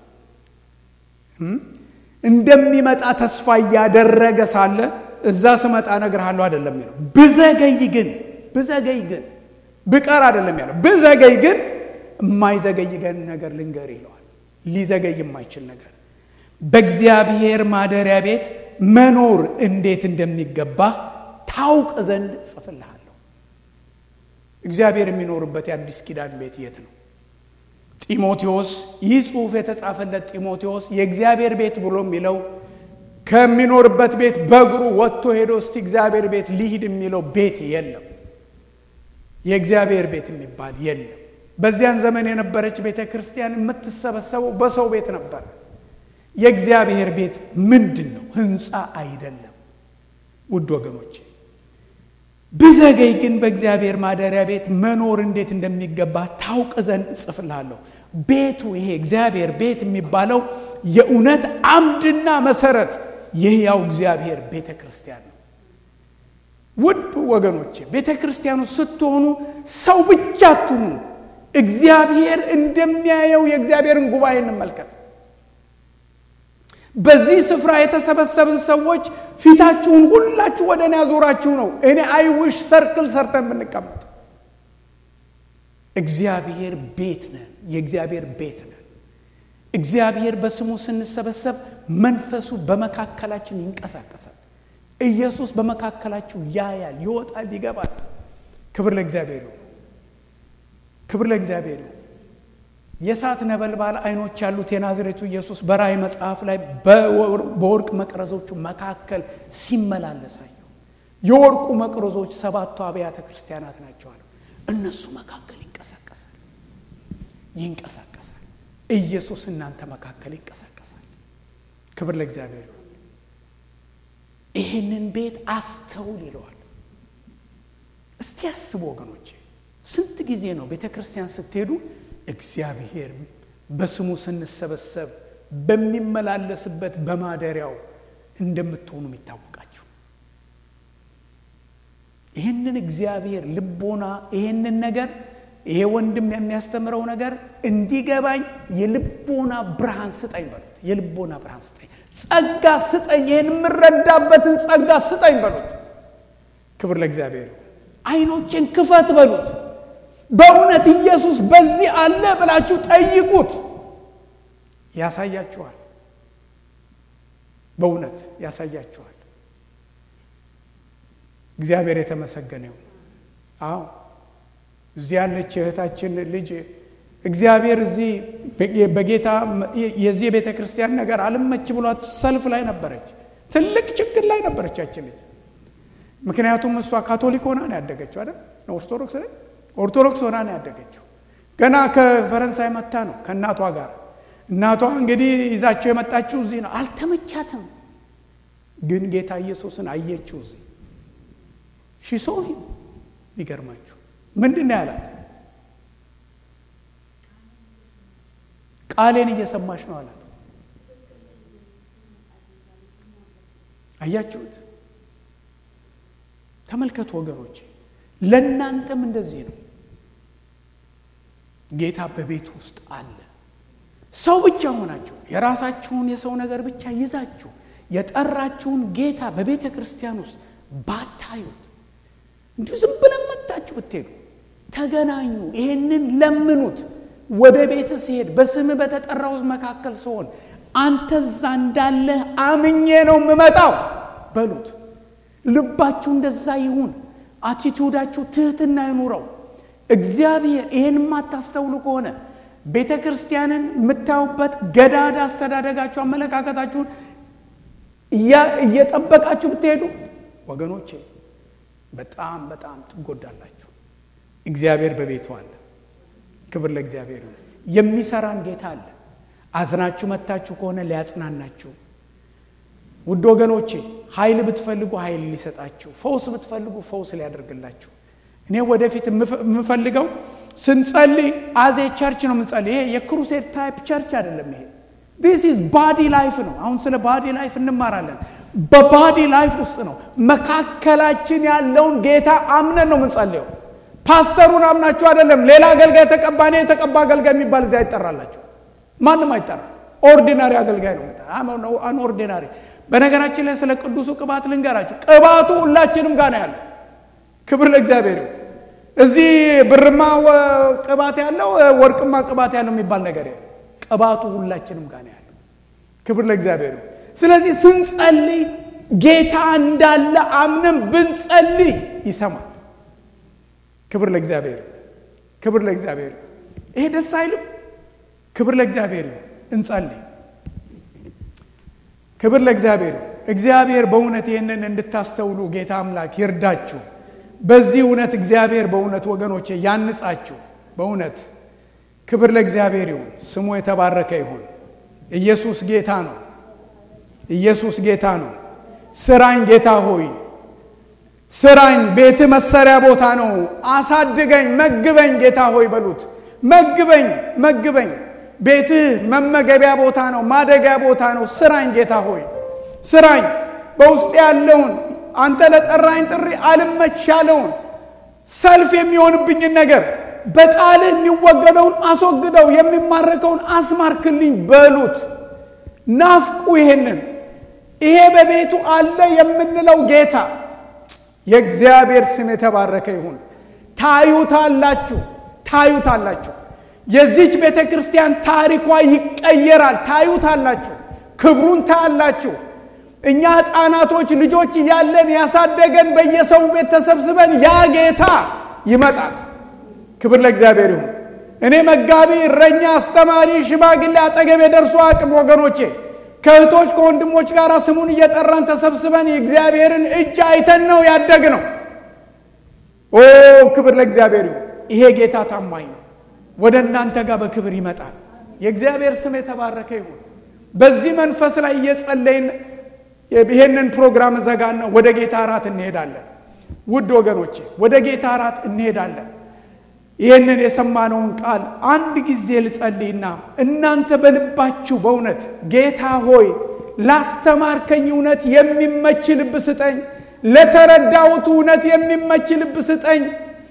እንደሚመጣ ተስፋ እያደረገ ሳለ እዛ ስመጣ እነግርሃለሁ አይደለም ያለው። ብዘገይ ግን ብዘገይ ግን ብቀር አይደለም ያለው። ብዘገይ ግን የማይዘገይ ግን ነገር ልንገር ይለዋል። ሊዘገይ የማይችል ነገር በእግዚአብሔር ማደሪያ ቤት መኖር እንዴት እንደሚገባ ታውቅ ዘንድ ጽፍልሃለሁ። እግዚአብሔር የሚኖርበት የአዲስ ኪዳን ቤት የት ነው? ጢሞቴዎስ ይህ ጽሑፍ የተጻፈለት ጢሞቴዎስ የእግዚአብሔር ቤት ብሎ የሚለው ከሚኖርበት ቤት በእግሩ ወጥቶ ሄዶ እስቲ እግዚአብሔር ቤት ሊሂድ የሚለው ቤት የለም። የእግዚአብሔር ቤት የሚባል የለም። በዚያን ዘመን የነበረች ቤተ ክርስቲያን የምትሰበሰበው በሰው ቤት ነበር። የእግዚአብሔር ቤት ምንድን ነው? ሕንፃ አይደለም። ውድ ወገኖቼ ብዘገይ ግን በእግዚአብሔር ማደሪያ ቤት መኖር እንዴት እንደሚገባ ታውቅ ዘንድ እጽፍልሃለሁ። ቤቱ ይሄ እግዚአብሔር ቤት የሚባለው የእውነት አምድና መሰረት የሕያው እግዚአብሔር ቤተ ክርስቲያን ነው። ውድ ወገኖቼ ቤተ ክርስቲያኑ ስትሆኑ ሰው ብቻ አትሁኑ። እግዚአብሔር እንደሚያየው የእግዚአብሔርን ጉባኤ እንመልከት። በዚህ ስፍራ የተሰበሰብን ሰዎች ፊታችሁን ሁላችሁ ወደ እኔ ያዞራችሁ ነው። እኔ አይውሽ ሰርክል ሰርተን ብንቀመጥ እግዚአብሔር ቤት ነን። የእግዚአብሔር ቤት ነን። እግዚአብሔር በስሙ ስንሰበሰብ መንፈሱ በመካከላችን ይንቀሳቀሳል። ኢየሱስ በመካከላችሁ ያያል፣ ይወጣል፣ ይገባል። ክብር ለእግዚአብሔር ነው። ክብር ለእግዚአብሔር ነው። የእሳት ነበልባል አይኖች ያሉት የናዝሬቱ ኢየሱስ በራእይ መጽሐፍ ላይ በወርቅ መቅረዞቹ መካከል ሲመላለስ አየሁ። የወርቁ መቅረዞች ሰባቱ አብያተ ክርስቲያናት ናቸው አለ። እነሱ መካከል ይንቀሳቀሳል ይንቀሳቀሳል። ኢየሱስ እናንተ መካከል ይንቀሳቀሳል። ክብር ለእግዚአብሔር ነው። ይህንን ቤት አስተውል ይለዋል። እስቲ አስቡ ወገኖቼ፣ ስንት ጊዜ ነው ቤተ ክርስቲያን ስትሄዱ እግዚአብሔር በስሙ ስንሰበሰብ በሚመላለስበት በማደሪያው እንደምትሆኑ የሚታወቃችሁ ይህንን እግዚአብሔር ልቦና ይህንን ነገር ይሄ ወንድም የሚያስተምረው ነገር እንዲገባኝ የልቦና ብርሃን ስጠኝ በሉት። የልቦና ብርሃን ስጠኝ፣ ጸጋ ስጠኝ፣ ይህን የምረዳበትን ጸጋ ስጠኝ በሉት። ክብር ለእግዚአብሔር። አይኖችን ክፈት በሉት። በእውነት ኢየሱስ በዚህ አለ ብላችሁ ጠይቁት፣ ያሳያችኋል። በእውነት ያሳያችኋል። እግዚአብሔር የተመሰገነ ይሁን። አዎ እዚህ ያለች እህታችን ልጅ እግዚአብሔር እዚህ በጌታ የዚህ የቤተ ክርስቲያን ነገር አልመች ብሏት ሰልፍ ላይ ነበረች። ትልቅ ችግር ላይ ነበረች ያችን ልጅ። ምክንያቱም እሷ ካቶሊክ ሆና ነው ያደገችው አይደል? ኦርቶዶክስ ላይ ኦርቶዶክስ ሆና ነው ያደገችው። ገና ከፈረንሳይ መታ ነው ከእናቷ ጋር። እናቷ እንግዲህ ይዛቸው የመጣችው እዚህ ነው። አልተመቻትም፣ ግን ጌታ ኢየሱስን አየችው እዚህ ሺሶ ይገርማችሁ ምንድን ነው ያላት? ቃሌን እየሰማሽ ነው አላት። አያችሁት? ተመልከቱ ወገኖች፣ ለእናንተም እንደዚህ ነው። ጌታ በቤት ውስጥ አለ። ሰው ብቻ ሆናችሁ የራሳችሁን የሰው ነገር ብቻ ይዛችሁ የጠራችሁን ጌታ በቤተ ክርስቲያን ውስጥ ባታዩት እንዲሁ ዝም ብለን መታችሁ ብትሄዱ ተገናኙ። ይሄንን ለምኑት። ወደ ቤት ሲሄድ በስምህ በተጠራው ሕዝብ መካከል ስሆን አንተ እዛ እንዳለህ አምኜ ነው የምመጣው በሉት። ልባችሁ እንደዛ ይሁን። አቲቱዳችሁ ትህትና ይኑረው። እግዚአብሔር ይህን የማታስተውሉ ከሆነ ቤተ ክርስቲያንን የምታዩበት ገዳዳ አስተዳደጋችሁ፣ አመለካከታችሁን እየጠበቃችሁ ብትሄዱ ወገኖቼ በጣም በጣም ትጎዳላችሁ። እግዚአብሔር በቤቱ አለ። ክብር ለእግዚአብሔር ነው። የሚሰራን ጌታ አለ። አዝናችሁ መታችሁ ከሆነ ሊያጽናናችሁ ውድ ወገኖቼ ኃይል ብትፈልጉ ኃይል ሊሰጣችሁ፣ ፈውስ ብትፈልጉ ፈውስ ሊያደርግላችሁ። እኔ ወደፊት የምፈልገው ስንጸልይ አዜ ቸርች ነው የምንጸልይ። ይሄ የክሩሴድ ታይፕ ቸርች አይደለም። ይሄ ዲስ ኢዝ ባዲ ላይፍ ነው። አሁን ስለ ባዲ ላይፍ እንማራለን። በባዲ ላይፍ ውስጥ ነው መካከላችን ያለውን ጌታ አምነን ነው የምንጸልየው። ፓስተሩን አምናችሁ አይደለም። ሌላ አገልጋይ ተቀባ፣ እኔ የተቀባ አገልጋይ የሚባል እዚያ አይጠራላችሁ። ማንም አይጠራ። ኦርዲናሪ አገልጋይ ነው አን ኦርዲናሪ በነገራችን ላይ ስለ ቅዱሱ ቅባት ልንገራችሁ። ቅባቱ ሁላችንም ጋር ነው ያለው። ክብር ለእግዚአብሔር። እዚህ ብርማ ቅባት ያለው ወርቅማ ቅባት ያለው የሚባል ነገር የለም። ቅባቱ ሁላችንም ጋር ነው ያለው። ክብር ለእግዚአብሔር። ስለዚህ ስንጸልይ ጌታ እንዳለ አምነን ብንጸልይ ይሰማል። ክብር ለእግዚአብሔር፣ ክብር ለእግዚአብሔር። ይሄ ደስ አይልም? ክብር ለእግዚአብሔር። እንጸልይ ክብር ለእግዚአብሔር። እግዚአብሔር በእውነት ይህንን እንድታስተውሉ ጌታ አምላክ ይርዳችሁ። በዚህ እውነት እግዚአብሔር በእውነት ወገኖቼ ያንጻችሁ። በእውነት ክብር ለእግዚአብሔር ይሁን፣ ስሙ የተባረከ ይሁን። ኢየሱስ ጌታ ነው። ኢየሱስ ጌታ ነው። ስራኝ ጌታ ሆይ ስራኝ። ቤት መሰሪያ ቦታ ነው። አሳድገኝ፣ መግበኝ ጌታ ሆይ በሉት። መግበኝ፣ መግበኝ ቤትህ መመገቢያ ቦታ ነው፣ ማደጊያ ቦታ ነው። ስራኝ ጌታ ሆይ ስራኝ። በውስጥ ያለውን አንተ ለጠራኝ ጥሪ አልመች ያለውን ሰልፍ የሚሆንብኝን ነገር በቃልህ የሚወገደውን አስወግደው፣ የሚማረከውን አስማርክልኝ በሉት። ናፍቁ። ይሄንን ይሄ በቤቱ አለ የምንለው ጌታ የእግዚአብሔር ስም የተባረከ ይሁን። ታዩታላችሁ፣ ታዩታላችሁ። የዚች ቤተ ክርስቲያን ታሪኳ ይቀየራል። ታዩታላችሁ፣ ክብሩን ታያላችሁ። እኛ ሕፃናቶች ልጆች እያለን ያሳደገን በየሰው ቤት ተሰብስበን ያ ጌታ ይመጣል። ክብር ለእግዚአብሔር ይሁን። እኔ መጋቢ፣ እረኛ፣ አስተማሪ፣ ሽማግሌ አጠገቤ ደርሶ አቅም ወገኖቼ ከእህቶች ከወንድሞች ጋር ስሙን እየጠራን ተሰብስበን የእግዚአብሔርን እጅ አይተን ነው ያደግ ነው። ኦ ክብር ለእግዚአብሔር ይሁን። ይሄ ጌታ ታማኝ ነው። ወደ እናንተ ጋር በክብር ይመጣል። የእግዚአብሔር ስም የተባረከ ይሁን። በዚህ መንፈስ ላይ እየጸለይን ይሄንን ፕሮግራም ዘጋና ወደ ጌታ እራት እንሄዳለን። ውድ ወገኖቼ ወደ ጌታ እራት እንሄዳለን። ይህንን የሰማነውን ቃል አንድ ጊዜ ልጸልይና እናንተ በልባችሁ በእውነት ጌታ ሆይ ላስተማርከኝ እውነት የሚመች ልብ ስጠኝ፣ ለተረዳሁት እውነት የሚመች ልብ ስጠኝ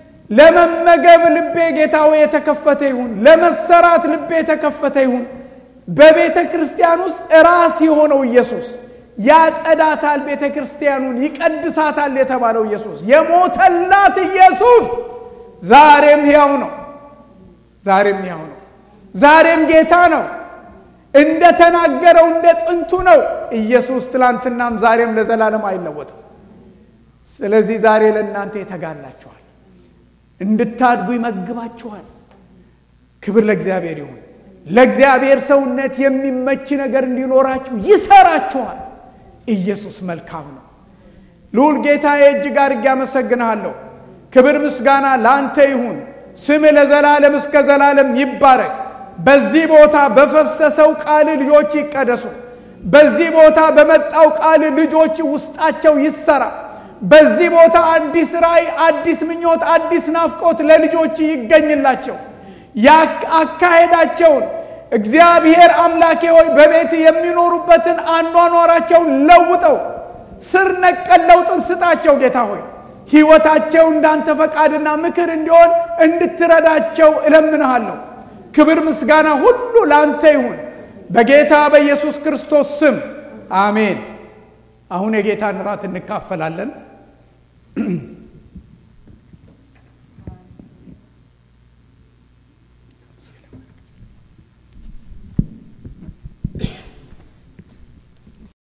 ለመመገብ ልቤ ጌታ ሆይ የተከፈተ ይሁን። ለመሰራት ልቤ የተከፈተ ይሁን። በቤተ ክርስቲያን ውስጥ ራስ የሆነው ኢየሱስ ያጸዳታል፣ ቤተ ክርስቲያኑን ይቀድሳታል የተባለው ኢየሱስ የሞተላት ኢየሱስ ዛሬም ሕያው ነው። ዛሬም ሕያው ነው። ዛሬም ጌታ ነው። እንደ ተናገረው እንደ ጥንቱ ነው። ኢየሱስ ትላንትናም ዛሬም ለዘላለም አይለወጥም። ስለዚህ ዛሬ ለእናንተ የተጋላችኋል እንድታድጉ ይመግባችኋል። ክብር ለእግዚአብሔር ይሁን። ለእግዚአብሔር ሰውነት የሚመች ነገር እንዲኖራችሁ ይሰራችኋል። ኢየሱስ መልካም ነው። ልዑል ጌታዬ እጅግ አድርጌ አመሰግንሃለሁ። ክብር ምስጋና ለአንተ ይሁን። ስምህ ለዘላለም እስከ ዘላለም ይባረክ። በዚህ ቦታ በፈሰሰው ቃል ልጆች ይቀደሱ። በዚህ ቦታ በመጣው ቃል ልጆች ውስጣቸው ይሰራ። በዚህ ቦታ አዲስ ራእይ፣ አዲስ ምኞት፣ አዲስ ናፍቆት ለልጆች ይገኝላቸው። አካሄዳቸውን እግዚአብሔር አምላኬ ሆይ በቤት የሚኖሩበትን አኗኗራቸውን ለውጠው ስር ነቀል ለውጥን ስጣቸው። ጌታ ሆይ ሕይወታቸው እንዳንተ ፈቃድና ምክር እንዲሆን እንድትረዳቸው እለምንሃለሁ። ክብር ምስጋና ሁሉ ለአንተ ይሁን በጌታ በኢየሱስ ክርስቶስ ስም አሜን። አሁን የጌታን ራት እንካፈላለን።